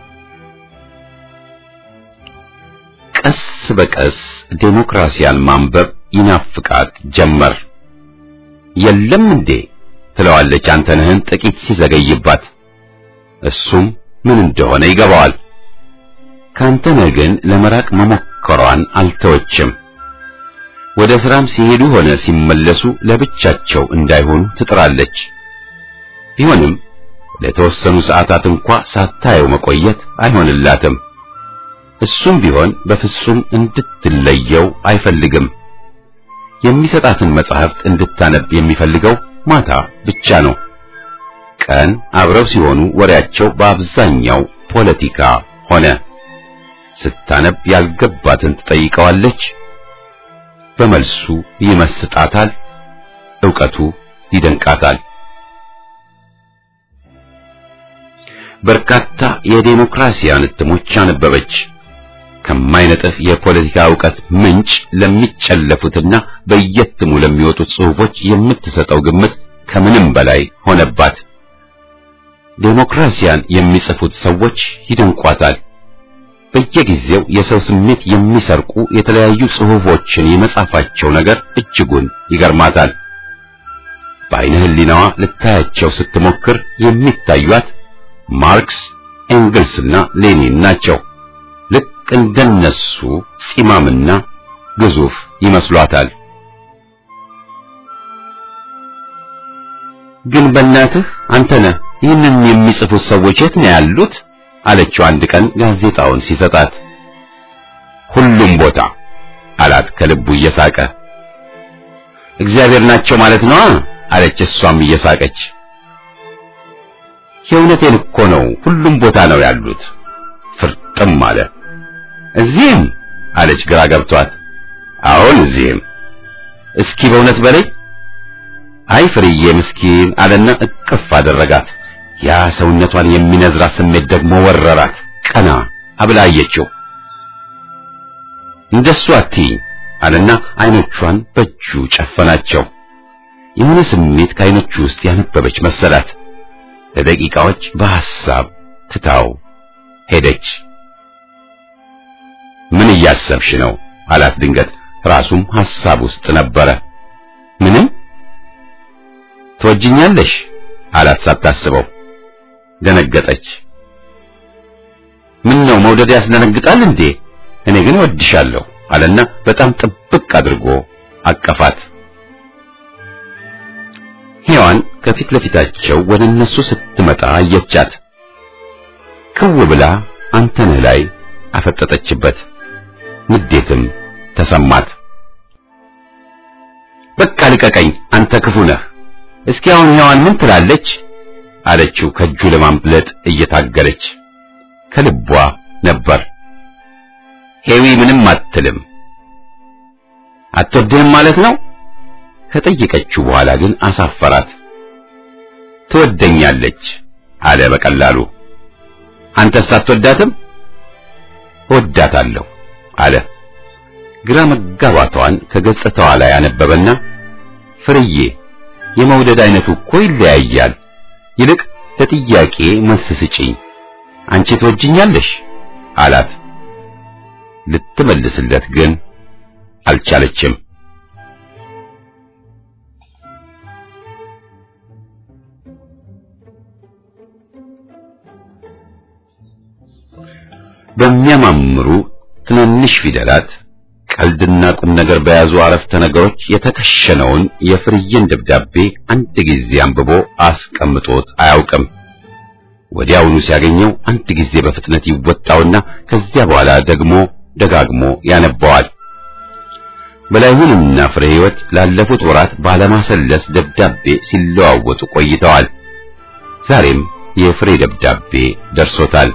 ቀስ በቀስ ዴሞክራሲያን ማንበብ ይናፍቃት ጀመር። የለም እንዴ ትለዋለች አንተነህን ጥቂት ሲዘገይባት። እሱም ምን እንደሆነ ይገባዋል። ከአንተነህ ግን ለመራቅ መሞከሯን አልተወችም። ወደ ስራም ሲሄዱ ሆነ ሲመለሱ ለብቻቸው እንዳይሆኑ ትጥራለች። ቢሆንም ለተወሰኑ ሰዓታት እንኳ ሳታየው መቆየት አይሆንላትም። እሱም ቢሆን በፍጹም እንድትለየው አይፈልግም። የሚሰጣትን መጻሕፍት እንድታነብ የሚፈልገው ማታ ብቻ ነው። ቀን አብረው ሲሆኑ ወሬያቸው በአብዛኛው ፖለቲካ ሆነ። ስታነብ ያልገባትን ትጠይቀዋለች። በመልሱ ይመስጣታል፣ ዕውቀቱ ይደንቃታል። በርካታ የዴሞክራሲያን እትሞች አነበበች። ከማይነጥፍ የፖለቲካ ዕውቀት ምንጭ ለሚጨለፉትና በየትሙ ለሚወጡት ጽሑፎች የምትሰጠው ግምት ከምንም በላይ ሆነባት። ዴሞክራሲያን የሚጽፉት ሰዎች ይደንቋታል። በየጊዜው የሰው ስሜት የሚሰርቁ የተለያዩ ጽሑፎችን የመጻፋቸው ነገር እጅጉን ይገርማታል። በዓይነ ሕሊናዋ ልታያቸው ስትሞክር የሚታዩት ማርክስ፣ ኤንግልስና ሌኒን ናቸው። ልክ እንደነሱ ፂማምና ግዙፍ ይመስሏታል። ግን በእናትህ አንተነህ ይህንን የሚጽፉት ሰዎች የት ነው ያሉት? አለችው አንድ ቀን ጋዜጣውን ሲሰጣት። ሁሉም ቦታ አላት ከልቡ እየሳቀ። እግዚአብሔር ናቸው ማለት ነው አለች እሷም እየሳቀች። የእውነቴን እኮ ነው፣ ሁሉም ቦታ ነው ያሉት። ፍርጥም አለ። እዚህም አለች ግራ ገብቷት። አሁን እዚህም። እስኪ በእውነት በለኝ። አይ ፍርዬ ምስኪን አለና እቅፍ አደረጋት። ያ ሰውነቷን የሚነዝራት ስሜት ደግሞ ወረራት። ቀና አብላ አየችው። እንደሱ አትይኝ አለና አይኖቿን በእጁ ጨፈናቸው። የሆነ ስሜት ከአይኖቹ ውስጥ ያነበበች መሰላት። ለደቂቃዎች በሐሳብ ትታው ሄደች። ምን እያሰብሽ ነው አላት ድንገት። ራሱም ሐሳብ ውስጥ ነበረ። ምንም ትወጅኛለሽ አላት ሳታስበው። ደነገጠች። ምን ነው መውደድ ያስደነግጣል እንዴ? እኔ ግን እወድሻለሁ አለና በጣም ጥብቅ አድርጎ አቀፋት። ሔዋን ከፊት ለፊታቸው ወደ እነሱ ስትመጣ አየቻት። ክው ብላ አንተነህ ላይ አፈጠጠችበት። ንዴትም ተሰማት። በቃ ልቀቀኝ፣ አንተ ክፉ ነህ። እስኪ አሁን ሔዋን ምን ትላለች? አለችው ከእጁ ለማምለጥ እየታገለች ከልቧ ነበር። ሄዊ ምንም አትልም። አትወድህም ማለት ነው? ከጠየቀችው በኋላ ግን አሳፈራት። ትወደኛለች አለ በቀላሉ። አንተስ አትወዳትም? እወዳታለሁ አለ። ግራ መጋባቷን ከገጽታዋ ላይ አነበበና ፍርዬ፣ የመውደድ አይነቱ እኮ ይለያያል። ይልቅ ለጥያቄ መልስ ስጪኝ። አንቺ ትወጅኛለሽ አላት። ልትመልስለት ግን አልቻለችም። በሚያማምሩ ትንንሽ ፊደላት ቀልድና ቁም ነገር በያዙ አረፍተ ነገሮች የተከሸነውን የፍርዬን ደብዳቤ አንድ ጊዜ አንብቦ አስቀምጦት አያውቅም። ወዲያውኑ ሲያገኘው አንድ ጊዜ በፍጥነት ይወጣውና ከዚያ በኋላ ደግሞ ደጋግሞ ያነባዋል። በላይሁንና ፍሬ ሕይወት ላለፉት ወራት ባለማሰለስ ደብዳቤ ሲለዋወጡ ቆይተዋል። ዛሬም የፍሬ ደብዳቤ ደርሶታል።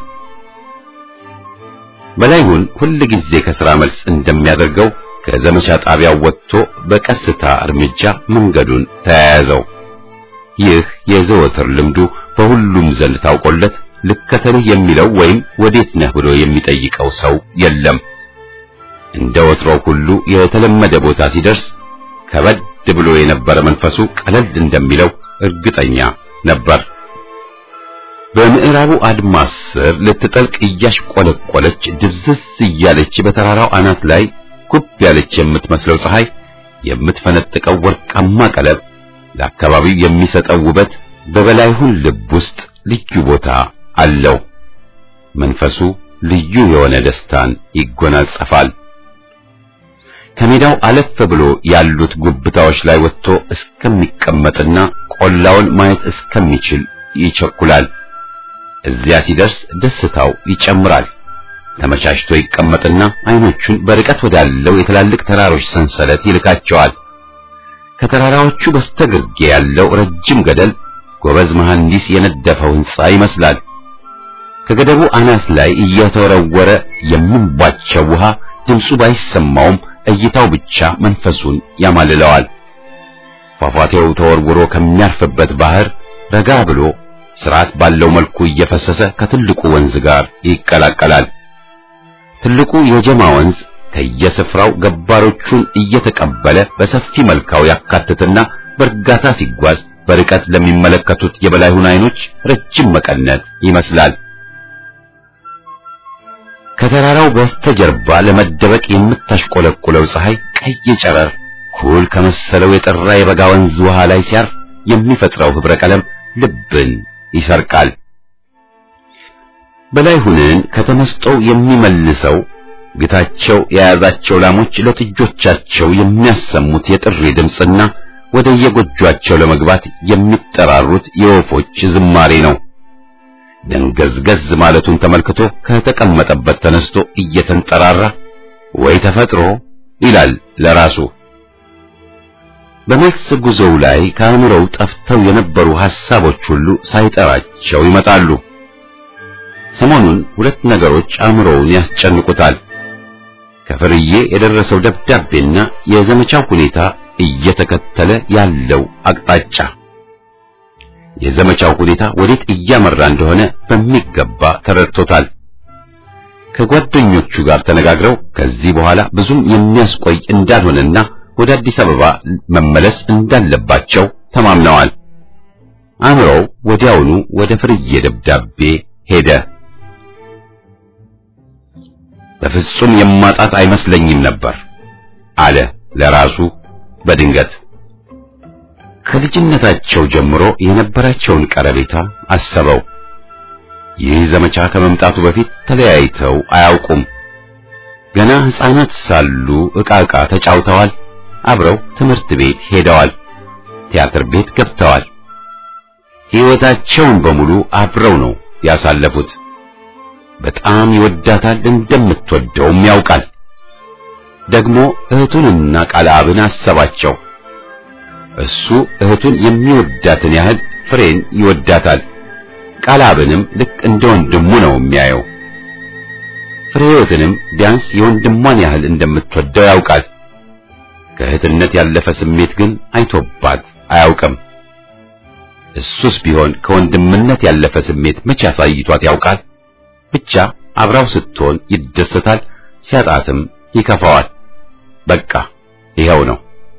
በላይሁን ሁል ጊዜ ከሥራ መልስ እንደሚያደርገው ከዘመቻ ጣቢያው ወጥቶ በቀስታ እርምጃ መንገዱን ተያያዘው። ይህ የዘወትር ልምዱ በሁሉም ዘንድ ታውቆለት ልከተልህ የሚለው ወይም ወዴት ነህ ብሎ የሚጠይቀው ሰው የለም። እንደ ወትሮው ሁሉ የተለመደ ቦታ ሲደርስ ከበድ ብሎ የነበረ መንፈሱ ቀለል እንደሚለው እርግጠኛ ነበር። በምዕራቡ አድማስ ስር ልትጠልቅ እያሽቆለቆለች ድብዝዝ እያለች በተራራው አናት ላይ ጉብ ያለች የምትመስለው ፀሐይ የምትፈነጥቀው ወርቃማ ቀለም ለአካባቢው የሚሰጠው ውበት በበላይሁን ልብ ውስጥ ልዩ ቦታ አለው። መንፈሱ ልዩ የሆነ ደስታን ይጎናጸፋል። ከሜዳው አለፍ ብሎ ያሉት ጉብታዎች ላይ ወጥቶ እስከሚቀመጥና ቆላውን ማየት እስከሚችል ይቸኩላል። እዚያ ሲደርስ ደስታው ይጨምራል። ተመቻችቶ ይቀመጥና አይኖቹን በርቀት ወዳለው የትላልቅ ተራሮች ሰንሰለት ይልካቸዋል። ከተራራዎቹ በስተግርጌ ያለው ረጅም ገደል ጎበዝ መሐንዲስ የነደፈው ሕንጻ ይመስላል። ከገደቡ አናት ላይ እየተወረወረ የሚንቧቸው ውሃ ድምፁ ባይሰማውም እይታው ብቻ መንፈሱን ያማልለዋል። ፏፏቴው ተወርውሮ ከሚያርፍበት ባህር ረጋ ብሎ ስርዓት ባለው መልኩ እየፈሰሰ ከትልቁ ወንዝ ጋር ይቀላቀላል። ትልቁ የጀማ ወንዝ ከየስፍራው ገባሮቹን እየተቀበለ በሰፊ መልካው ያካትትና በእርጋታ ሲጓዝ በርቀት ለሚመለከቱት የበላይሁን አይኖች ረጅም መቀነት ይመስላል። ከተራራው በስተጀርባ ለመደበቅ የምታሽቆለቁለው ፀሐይ ቀይ ጨረር ኩል ከመሰለው የጠራ የበጋ ወንዝ ውሃ ላይ ሲያርፍ የሚፈጥረው ህብረ ቀለም ልብን ይሰርቃል። በላይሁንን ከተመስጦው የሚመልሰው ግታቸው የያዛቸው ላሞች ለጥጆቻቸው የሚያሰሙት የጥሪ ድምፅና ወደ የጎጇቸው ለመግባት የሚጠራሩት የወፎች ዝማሬ ነው። ደንገዝገዝ ማለቱን ተመልክቶ ከተቀመጠበት ተነስቶ እየተንጠራራ ወይ ተፈጥሮ ይላል ለራሱ። በመልስ ጉዞው ላይ ከአእምሮው ጠፍተው የነበሩ ሐሳቦች ሁሉ ሳይጠራቸው ይመጣሉ። ሰሞኑን ሁለት ነገሮች አእምሮውን ያስጨንቁታል። ከፍርዬ የደረሰው ደብዳቤና የዘመቻው ሁኔታ እየተከተለ ያለው አቅጣጫ የዘመቻው ሁኔታ ወዴት እያመራ እንደሆነ በሚገባ ተረድቶታል። ከጓደኞቹ ጋር ተነጋግረው ከዚህ በኋላ ብዙም የሚያስቆይ እንዳልሆነና ወደ አዲስ አበባ መመለስ እንዳለባቸው ተማምነዋል። አእምሮው ወዲያውኑ ወደ ፍርዬ ደብዳቤ ሄደ። በፍጹም የማጣት አይመስለኝም ነበር አለ ለራሱ በድንገት። ከልጅነታቸው ጀምሮ የነበራቸውን ቀረቤታ አሰበው። ይህ ዘመቻ ከመምጣቱ በፊት ተለያይተው አያውቁም። ገና ሕፃናት ሳሉ ዕቃ ዕቃ ተጫውተዋል። አብረው ትምህርት ቤት ሄደዋል። ቲያትር ቤት ገብተዋል። ሕይወታቸውን በሙሉ አብረው ነው ያሳለፉት። በጣም ይወዳታል፣ እንደምትወደውም ያውቃል። ደግሞ እህቱንና ቃልአብን አሰባቸው። እሱ እህቱን የሚወዳትን ያህል ፍሬን ይወዳታል። ቃልአብንም ልክ እንደ ወንድሙ ነው የሚያየው። ፍሬህይወትንም ቢያንስ የወንድሟን ያህል እንደምትወደው ያውቃል። ከእህትነት ያለፈ ስሜት ግን አይቶባት አያውቅም። እሱስ ቢሆን ከወንድምነት ያለፈ ስሜት መቼ አሳይቷት ያውቃል? ብቻ አብራው ስትሆን ይደሰታል፣ ሲያጣትም ይከፋዋል። በቃ ይኸው ነው።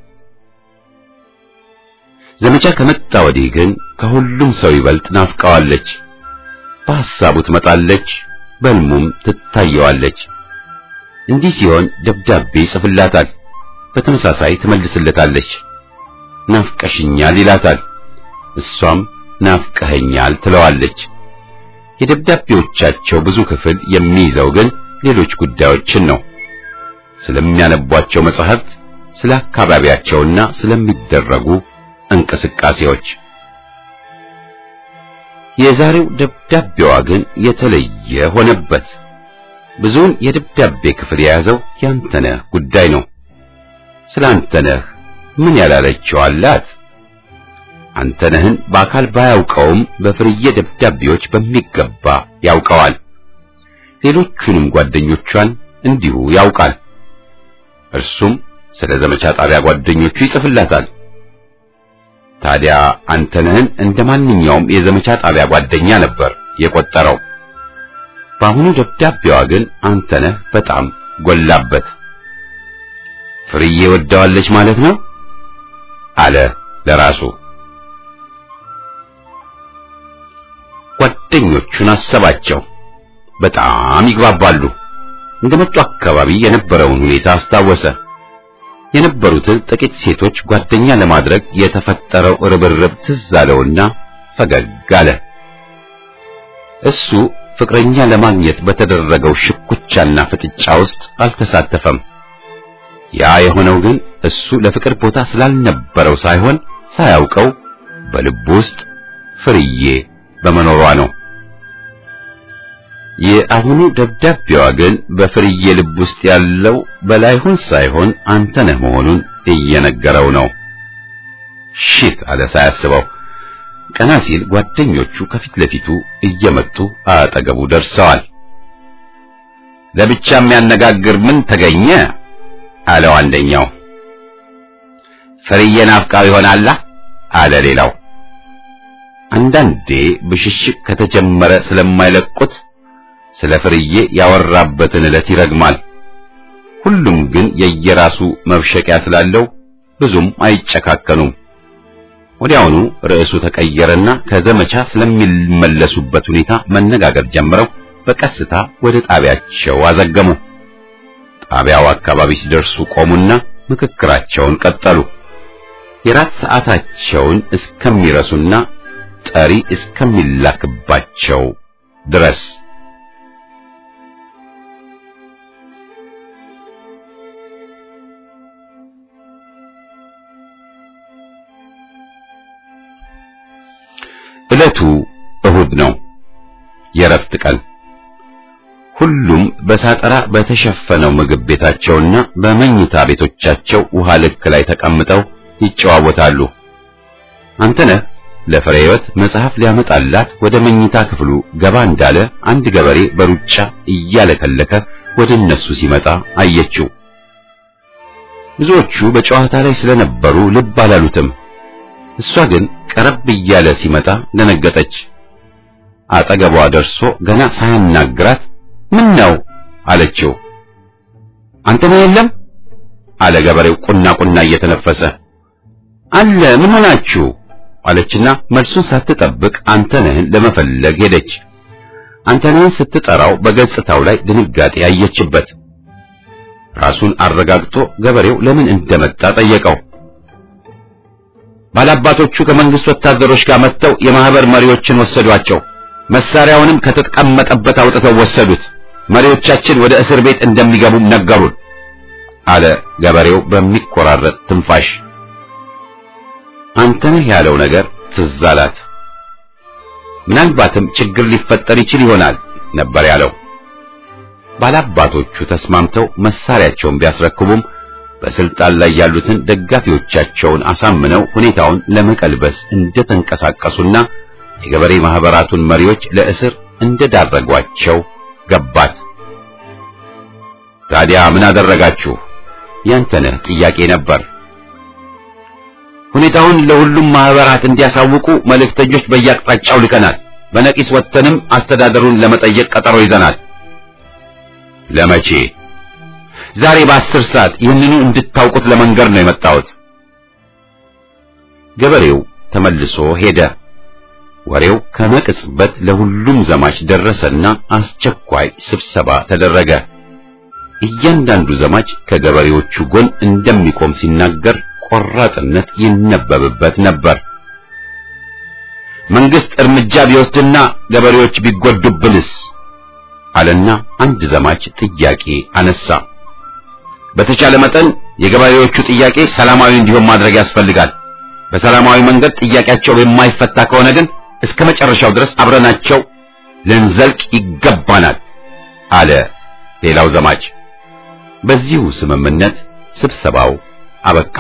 ዘመቻ ከመጣ ወዲህ ግን ከሁሉም ሰው ይበልጥ ናፍቀዋለች። በሐሳቡ ትመጣለች፣ በሕልሙም ትታየዋለች። እንዲህ ሲሆን ደብዳቤ ይጽፍላታል፣ በተመሳሳይ ትመልስለታለች። ናፍቀሽኛል ይላታል፣ እሷም ናፍቀኸኛል ትለዋለች። የደብዳቤዎቻቸው ብዙ ክፍል የሚይዘው ግን ሌሎች ጉዳዮችን ነው። ስለሚያነቧቸው መጻሕፍት፣ ስለ አካባቢያቸውና ስለሚደረጉ እንቅስቃሴዎች። የዛሬው ደብዳቤዋ ግን የተለየ ሆነበት። ብዙውን የደብዳቤ ክፍል የያዘው ያንተነህ ጉዳይ ነው። ስለ አንተነህ ምን ያላለችው አላት? አንተነህን በአካል ባያውቀውም በፍርዬ ደብዳቤዎች በሚገባ ያውቀዋል። ሌሎቹንም ጓደኞቿን እንዲሁ ያውቃል። እርሱም ስለ ዘመቻ ጣቢያ ጓደኞቹ ይጽፍላታል። ታዲያ አንተነህን እንደ ማንኛውም የዘመቻ ጣቢያ ጓደኛ ነበር የቆጠረው። በአሁኑ ደብዳቤዋ ግን አንተነህ በጣም ጎላበት። ፍርዬ ወደዋለች ማለት ነው አለ ለራሱ። ጓደኞቹን አሰባቸው። በጣም ይግባባሉ። እንደመጡ አካባቢ የነበረውን ሁኔታ አስታወሰ። የነበሩትን ጥቂት ሴቶች ጓደኛ ለማድረግ የተፈጠረው ርብርብ ትዝ አለውና ፈገግ አለ። እሱ ፍቅረኛ ለማግኘት በተደረገው ሽኩቻና ፍጥጫ ውስጥ አልተሳተፈም። ያ የሆነው ግን እሱ ለፍቅር ቦታ ስላልነበረው ሳይሆን ሳያውቀው በልቡ ውስጥ ፍርዬ በመኖሯ ነው። የአሁኑ ደብዳቤዋ ግን በፍርዬ ልብ ውስጥ ያለው በላይሁን ሳይሆን አንተነህ መሆኑን እየነገረው ነው። ሽት አለ ሳያስበው። ቀና ሲል ጓደኞቹ ከፊት ለፊቱ እየመጡ አጠገቡ ደርሰዋል። ለብቻ የሚያነጋግር ምን ተገኘ? አለው አንደኛው። ፍርዬ ናፍቃው ይሆናላ አለ ሌላው። አንዳንዴ ብሽሽቅ ከተጀመረ ስለማይለቁት ስለ ፍርዬ ያወራበትን ዕለት ይረግማል። ሁሉም ግን የየራሱ መብሸቂያ ስላለው ብዙም አይጨካከኑም። ወዲያውኑ ርዕሱ ተቀየረና ከዘመቻ ስለሚመለሱበት ሁኔታ መነጋገር ጀምረው በቀስታ ወደ ጣቢያቸው አዘገሙ። ጣቢያው አካባቢ ሲደርሱ ቆሙና ምክክራቸውን ቀጠሉ። የራት ሰዓታቸውን እስከሚረሱና ጠሪ እስከሚላክባቸው ድረስ ዕለቱ እሁድ ነው፣ የረፍት ቀን። ሁሉም በሳጠራ በተሸፈነው ምግብ ቤታቸውና በመኝታ ቤቶቻቸው ውሃ ልክ ላይ ተቀምጠው ይጨዋወታሉ። አንተነህ ለፍሬ ሕይወት መጽሐፍ ሊያመጣላት ወደ መኝታ ክፍሉ ገባ እንዳለ አንድ ገበሬ በሩጫ እያለከለከ ወደ እነሱ ሲመጣ አየችው። ብዙዎቹ በጨዋታ ላይ ስለነበሩ ልብ አላሉትም። እሷ ግን ቀረብ እያለ ሲመጣ ደነገጠች። አጠገቧ ደርሶ ገና ሳያናግራት ምን ነው አለችው። አንተ ነው የለም አለ ገበሬው ቁና ቁና እየተነፈሰ። አለ ምን ሆናችሁ አለችና መልሱን ሳትጠብቅ አንተነህን ለመፈለግ ሄደች። አንተነህን ስትጠራው በገጽታው ላይ ድንጋጤ ያየችበት። ራሱን አረጋግጦ ገበሬው ለምን እንደመጣ ጠየቀው። ባላባቶቹ ከመንግስት ወታደሮች ጋር መጥተው የማህበር መሪዎችን ወሰዷቸው። መሳሪያውንም ከተቀመጠበት አውጥተው ወሰዱት። መሪዎቻችን ወደ እስር ቤት እንደሚገቡም ነገሩን አለ ገበሬው በሚቆራረጥ ትንፋሽ። አንተነህ ያለው ነገር ትዝ አላት። ምናልባትም ችግር ሊፈጠር ይችል ይሆናል ነበር ያለው። ባላባቶቹ ተስማምተው መሳሪያቸውን ቢያስረክቡም በስልጣን ላይ ያሉትን ደጋፊዎቻቸውን አሳምነው ሁኔታውን ለመቀልበስ እንደተንቀሳቀሱና የገበሬ ማህበራቱን መሪዎች ለእስር እንደዳረጓቸው ገባት። ታዲያ ምን አደረጋችሁ? ያንተነህ ጥያቄ ነበር። ሁኔታውን ለሁሉም ማህበራት እንዲያሳውቁ መልእክተኞች በየአቅጣጫው ልከናል። በነቂስ ወጥተንም አስተዳደሩን ለመጠየቅ ቀጠሮ ይዘናል። ለመቼ? ዛሬ በአስር ሰዓት ይህንኑ እንድታውቁት ለመንገር ነው የመጣሁት። ገበሬው ተመልሶ ሄደ። ወሬው ከመቅጽበት ለሁሉም ዘማች ደረሰና አስቸኳይ ስብሰባ ተደረገ። እያንዳንዱ ዘማች ከገበሬዎቹ ጎን እንደሚቆም ሲናገር ቆራጥነት ይነበብበት ነበር። መንግስት እርምጃ ቢወስድና ገበሬዎች ቢጎዱብንስ? አለና አንድ ዘማች ጥያቄ አነሳ። በተቻለ መጠን የገበሬዎቹ ጥያቄ ሰላማዊ እንዲሆን ማድረግ ያስፈልጋል። በሰላማዊ መንገድ ጥያቄያቸው የማይፈታ ከሆነ ግን እስከ መጨረሻው ድረስ አብረናቸው ልንዘልቅ ይገባናል አለ ሌላው ዘማች። በዚሁ ስምምነት ስብሰባው አበቃ።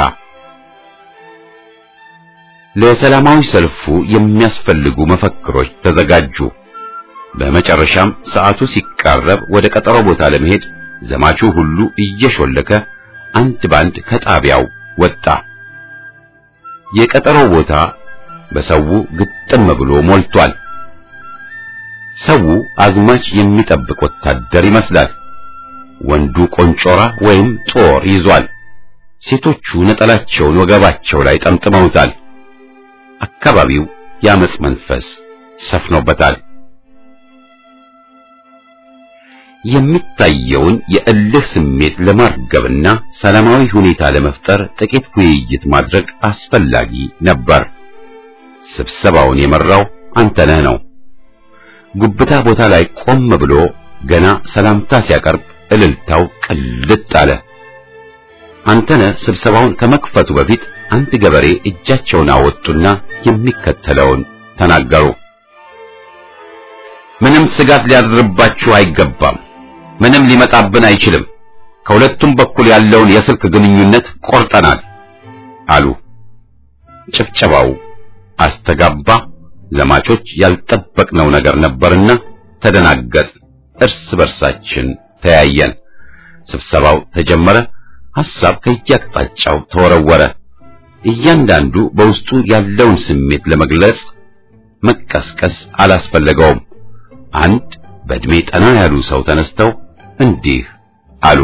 ለሰላማዊ ሰልፉ የሚያስፈልጉ መፈክሮች ተዘጋጁ። በመጨረሻም ሰዓቱ ሲቃረብ ወደ ቀጠሮ ቦታ ለመሄድ ዘማቹ ሁሉ እየሾለከ አንድ ባንድ ከጣቢያው ወጣ። የቀጠሮው ቦታ በሰው ግጥም ብሎ ሞልቷል። ሰው አዝማች የሚጠብቅ ወታደር ይመስላል። ወንዱ ቆንጮራ ወይም ጦር ይዟል። ሴቶቹ ነጠላቸውን ወገባቸው ላይ ጠምጥመውታል። አካባቢው የአመጽ መንፈስ ሰፍኖበታል። የሚታየውን የእልህ ስሜት ለማርገብና ሰላማዊ ሁኔታ ለመፍጠር ጥቂት ውይይት ማድረግ አስፈላጊ ነበር። ስብሰባውን የመራው አንተነህ ነው። ጉብታ ቦታ ላይ ቆም ብሎ ገና ሰላምታ ሲያቀርብ እልልታው ቅልጥ አለ። አንተነህ ስብሰባውን ከመክፈቱ በፊት አንድ ገበሬ እጃቸውን አወጡና የሚከተለውን ተናገሩ። ምንም ስጋት ሊያድርባችሁ አይገባም። ምንም ሊመጣብን አይችልም። ከሁለቱም በኩል ያለውን የስልክ ግንኙነት ቆርጠናል አሉ። ጭብጨባው አስተጋባ። ዘማቾች ያልጠበቅነው ነገር ነበርና ተደናገጥ። እርስ በርሳችን ተያየን። ስብሰባው ተጀመረ። ሐሳብ ከየአቅጣጫው ተወረወረ። እያንዳንዱ በውስጡ ያለውን ስሜት ለመግለጽ መቀስቀስ አላስፈለገውም። አንድ በእድሜ ጠና ያሉ ሰው ተነስተው እንዲህ አሉ።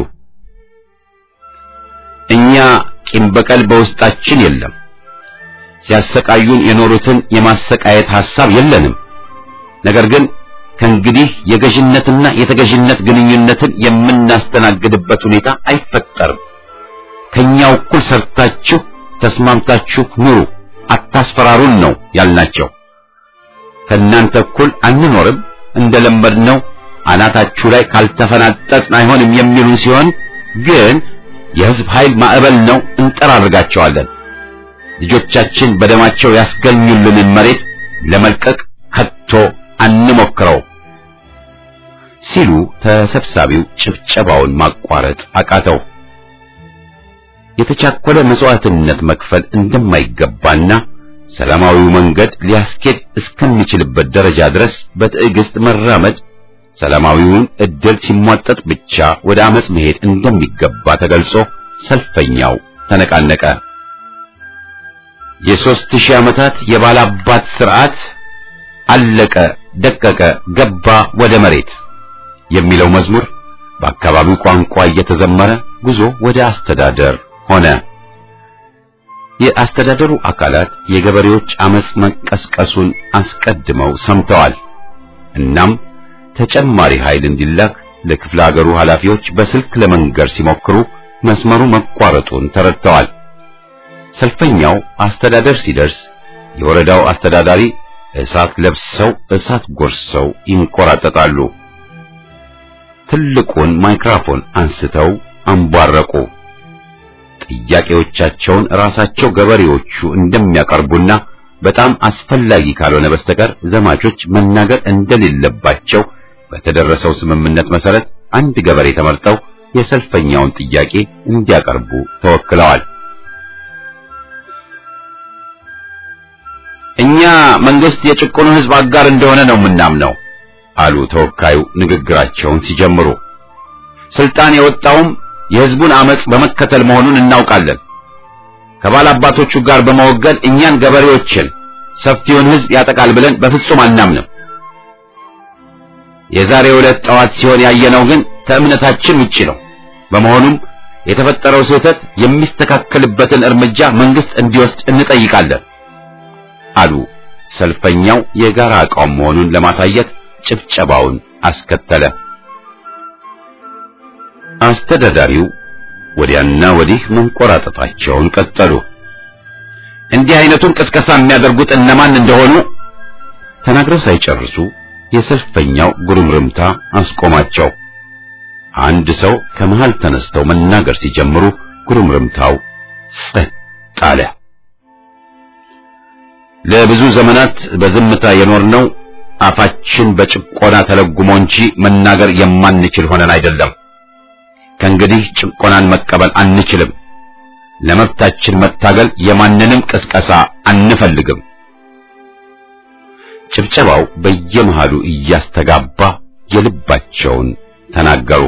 እኛ ቂም በቀል በውስጣችን የለም። ሲያሰቃዩን የኖሩትን የማሰቃየት ሐሳብ የለንም። ነገር ግን ከእንግዲህ የገዥነትና የተገዥነት ግንኙነትን የምናስተናግድበት ሁኔታ አይፈጠርም። ከኛው እኩል ሰርታችሁ ተስማምታችሁ ኑሩ፣ አታስፈራሩን ነው ያልናቸው። ከእናንተ እኩል አንኖርም፣ እንደለመድነው አናታችሁ ላይ ካልተፈናጠጥን አይሆንም የሚሉ ሲሆን ግን የሕዝብ ኃይል ማዕበል ነው፣ እንጠራርጋቸዋለን። ልጆቻችን በደማቸው ያስገኙልንን መሬት ለመልቀቅ ከቶ አንሞክረው ሲሉ ተሰብሳቢው ጭብጨባውን ማቋረጥ አቃተው። የተቻኮለ መስዋዕትነት መክፈል እንደማይገባና ሰላማዊው መንገድ ሊያስኬድ እስከሚችልበት ደረጃ ድረስ በትዕግስት መራመድ ሰላማዊውን እድል ሲሟጠጥ ብቻ ወደ አመጽ መሄድ እንደሚገባ ተገልጾ ሰልፈኛው ተነቃነቀ። የሦስት ሺህ ዓመታት የባላባት ስርዓት አለቀ፣ ደቀቀ፣ ገባ ወደ መሬት የሚለው መዝሙር በአካባቢው ቋንቋ እየተዘመረ ጉዞ ወደ አስተዳደር ሆነ። የአስተዳደሩ አካላት የገበሬዎች አመጽ መቀስቀሱን አስቀድመው ሰምተዋል። እናም ተጨማሪ ኃይል እንዲላክ ለክፍለ ሀገሩ ኃላፊዎች በስልክ ለመንገር ሲሞክሩ መስመሩ መቋረጡን ተረድተዋል። ሰልፈኛው አስተዳደር ሲደርስ የወረዳው አስተዳዳሪ እሳት ለብሰው እሳት ጎርሰው ይንቆራጠጣሉ። ትልቁን ማይክሮፎን አንስተው አንቧረቁ። ጥያቄዎቻቸውን ራሳቸው ገበሬዎቹ እንደሚያቀርቡና በጣም አስፈላጊ ካልሆነ በስተቀር ዘማቾች መናገር እንደሌለባቸው በተደረሰው ስምምነት መሰረት አንድ ገበሬ ተመርጠው የሰልፈኛውን ጥያቄ እንዲያቀርቡ ተወክለዋል። እኛ መንግስት የጭቁኑ ሕዝብ አጋር እንደሆነ ነው የምናምነው አሉ ተወካዩ ንግግራቸውን ሲጀምሩ። ስልጣን የወጣውም የሕዝቡን አመጽ በመከተል መሆኑን እናውቃለን። ከባላባቶቹ ጋር በመወገን እኛን ገበሬዎችን ሰፊውን ሕዝብ ያጠቃል ብለን በፍጹም አናምንም። የዛሬ ዕለት ጠዋት ሲሆን ያየነው ግን ከእምነታችን ውጪ ነው። በመሆኑም የተፈጠረው ስህተት የሚስተካከልበትን እርምጃ መንግስት እንዲወስድ እንጠይቃለን አሉ። ሰልፈኛው የጋራ አቋም መሆኑን ለማሳየት ጭብጨባውን አስከተለ። አስተዳዳሪው ወዲያና ወዲህ መንቆራጠጣቸውን ቀጠሉ። እንዲህ አይነቱን ቅስቀሳ የሚያደርጉት እነማን እንደሆኑ ተናግረው ሳይጨርሱ የሰልፈኛው ጉርምርምታ አስቆማቸው። አንድ ሰው ከመሃል ተነስተው መናገር ሲጀምሩ ጉርምርምታው ጸጥ አለ። ለብዙ ዘመናት በዝምታ የኖርነው አፋችን በጭቆና ተለጉሞ እንጂ መናገር የማንችል ሆነን አይደለም። ከእንግዲህ ጭቆናን መቀበል አንችልም። ለመብታችን መታገል የማንንም ቅስቀሳ አንፈልግም። ጭብጨባው በየመሃሉ እያስተጋባ የልባቸውን ተናገሩ።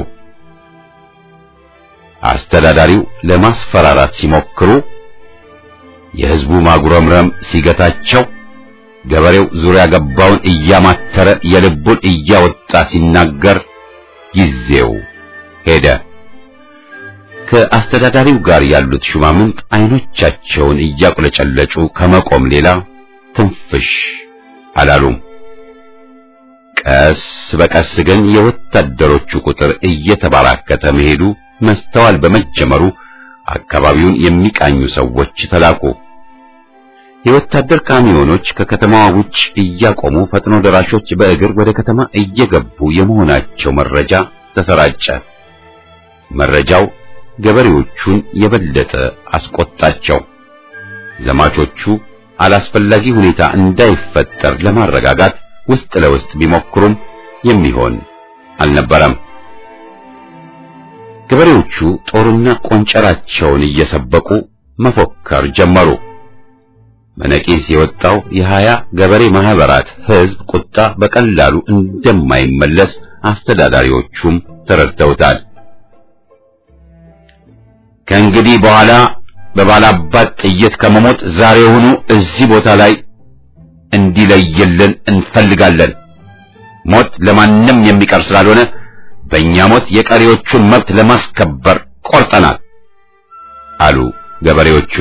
አስተዳዳሪው ለማስፈራራት ሲሞክሩ የሕዝቡ ማጉረምረም ሲገታቸው ገበሬው ዙሪያ ገባውን እያማተረ የልቡን እያወጣ ሲናገር ጊዜው ሄደ። ከአስተዳዳሪው ጋር ያሉት ሹማምንት አይኖቻቸውን እያቁለጨለጩ ከመቆም ሌላ ትንፍሽ አላሉም። ቀስ በቀስ ግን የወታደሮቹ ቁጥር እየተባራከተ መሄዱ መስተዋል በመጀመሩ አካባቢውን የሚቃኙ ሰዎች ተላኩ። የወታደር ካሚዮኖች ከከተማዋ ውጭ እያቆሙ ፈጥኖ ደራሾች በእግር ወደ ከተማ እየገቡ የመሆናቸው መረጃ ተሰራጨ። መረጃው ገበሬዎቹን የበለጠ አስቆጣቸው። ዘማቾቹ አላስፈላጊ ሁኔታ እንዳይፈጠር ለማረጋጋት ውስጥ ለውስጥ ቢሞክሩም የሚሆን አልነበረም። ገበሬዎቹ ጦርና ቆንጨራቸውን እየሰበቁ መፎከር ጀመሩ። በነቂስ የወጣው የሀያ ገበሬ ማህበራት ሕዝብ ቁጣ በቀላሉ እንደማይመለስ አስተዳዳሪዎቹም ተረድተውታል። ከእንግዲህ በኋላ በባላባት ጥይት ከመሞት ዛሬውኑ እዚህ ቦታ ላይ እንዲለይልን እንፈልጋለን። ሞት ለማንም የሚቀር ስላልሆነ በእኛ ሞት የቀሪዎቹን መብት ለማስከበር ቆርጠናል አሉ ገበሬዎቹ።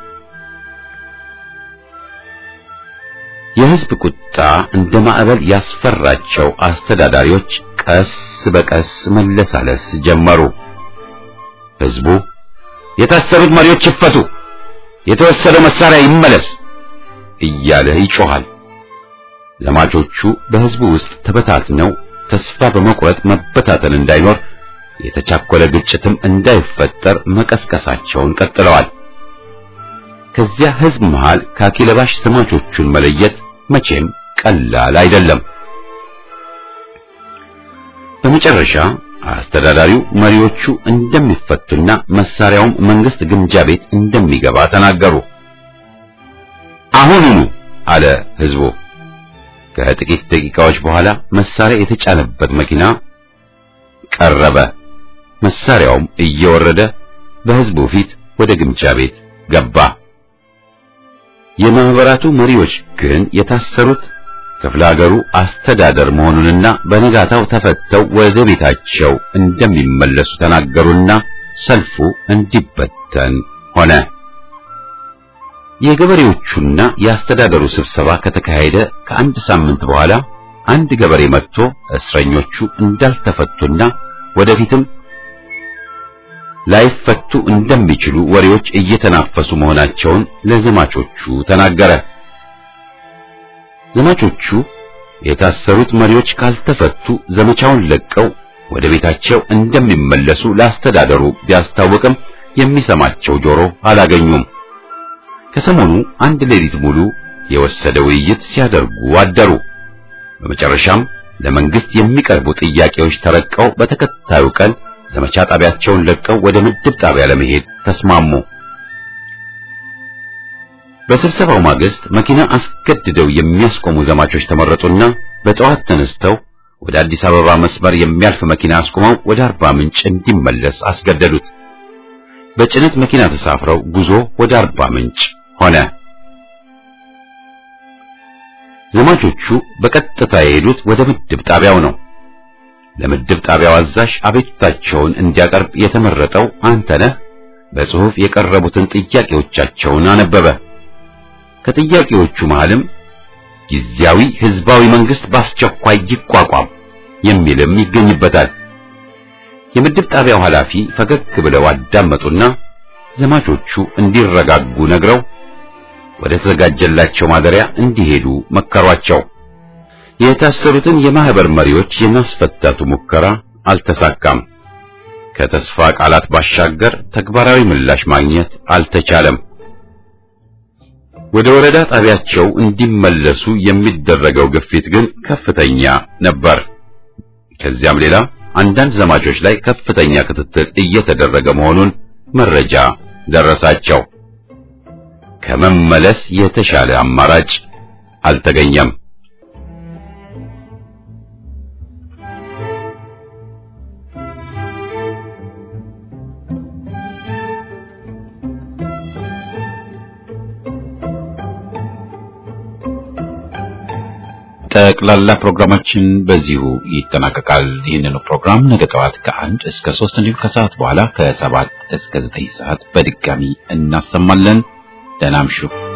የሕዝብ ቁጣ እንደ ማዕበል ያስፈራቸው አስተዳዳሪዎች ቀስ በቀስ መለሳለስ ጀመሩ። ሕዝቡ የታሰሩት መሪዎች ይፈቱ፣ የተወሰደው መሳሪያ ይመለስ እያለ ይጮኻል። ዘማቾቹ በሕዝቡ ውስጥ ተበታትነው ተስፋ በመቁረጥ መበታተን እንዳይኖር የተቻኮለ ግጭትም እንዳይፈጠር መቀስቀሳቸውን ቀጥለዋል። ከዚያ ሕዝብ መሃል ካኪ ለባሽ ዘማቾቹን መለየት መቼም ቀላል አይደለም። በመጨረሻ አስተዳዳሪው መሪዎቹ እንደሚፈቱና መሳሪያውም መንግስት ግምጃ ቤት እንደሚገባ ተናገሩ። አሁኑኑ አለ ሕዝቡ። ከጥቂት ደቂቃዎች በኋላ መሳሪያ የተጫነበት መኪና ቀረበ። መሳሪያውም እየወረደ በሕዝቡ ፊት ወደ ግምጃ ቤት ገባ። የማህበራቱ መሪዎች ግን የታሰሩት ክፍለ ሀገሩ አስተዳደር መሆኑንና በነጋታው ተፈተው ወደ ቤታቸው እንደሚመለሱ ተናገሩና ሰልፉ እንዲበተን ሆነ። የገበሬዎቹና የአስተዳደሩ ስብሰባ ከተካሄደ ከአንድ ሳምንት በኋላ አንድ ገበሬ መጥቶ እስረኞቹ እንዳልተፈቱና ወደፊትም ላይፈቱ እንደሚችሉ ወሬዎች እየተናፈሱ መሆናቸውን ለዘማቾቹ ተናገረ። ዘማቾቹ የታሰሩት መሪዎች ካልተፈቱ ዘመቻውን ለቀው ወደ ቤታቸው እንደሚመለሱ ለአስተዳደሩ ቢያስታውቅም የሚሰማቸው ጆሮ አላገኙም። ከሰሞኑ አንድ ሌሊት ሙሉ የወሰደ ውይይት ሲያደርጉ አደሩ። በመጨረሻም ለመንግስት የሚቀርቡ ጥያቄዎች ተረቀው በተከታዩ ቀን ዘመቻ ጣቢያቸውን ለቀው ወደ ምድብ ጣቢያ ለመሄድ ተስማሙ። በስብሰባው ማግስት መኪና አስገድደው የሚያስቆሙ ዘማቾች ተመረጡና በጠዋት ተነስተው ወደ አዲስ አበባ መስመር የሚያልፍ መኪና አስቆመው ወደ አርባ ምንጭ እንዲመለስ አስገደዱት። በጭነት መኪና ተሳፍረው ጉዞ ወደ አርባ ምንጭ ሆነ። ዘማቾቹ በቀጥታ የሄዱት ወደ ምድብ ጣቢያው ነው። ለምድብ ጣቢያው አዛዥ አቤቱታቸውን እንዲያቀርብ የተመረጠው አንተነህ በጽሑፍ የቀረቡትን ጥያቄዎቻቸውን አነበበ። ከጥያቄዎቹ መሃልም ጊዜያዊ ህዝባዊ መንግስት በአስቸኳይ ይቋቋም የሚልም ይገኝበታል። የምድብ ጣቢያው ኃላፊ ፈገግ ብለው አዳመጡና ዘማቾቹ እንዲረጋጉ ነግረው ወደ ተዘጋጀላቸው ማደሪያ እንዲሄዱ መከሯቸው። የታሰሩትን የማህበር መሪዎች የማስፈታቱ ሙከራ አልተሳካም። ከተስፋ ቃላት ባሻገር ተግባራዊ ምላሽ ማግኘት አልተቻለም። ወደ ወረዳ ጣቢያቸው እንዲመለሱ የሚደረገው ግፊት ግን ከፍተኛ ነበር። ከዚያም ሌላ አንዳንድ ዘማቾች ላይ ከፍተኛ ክትትል እየተደረገ መሆኑን መረጃ ደረሳቸው። ከመመለስ የተሻለ አማራጭ አልተገኘም። ጠቅላላ ፕሮግራማችን በዚሁ ይጠናቀቃል። ይህንኑ ፕሮግራም ነገ ጠዋት ከአንድ እስከ ሶስት እንዲሁም ከሰዓት በኋላ ከሰባት እስከ ዘጠኝ ሰዓት በድጋሚ እናሰማለን። ደህና እምሹ።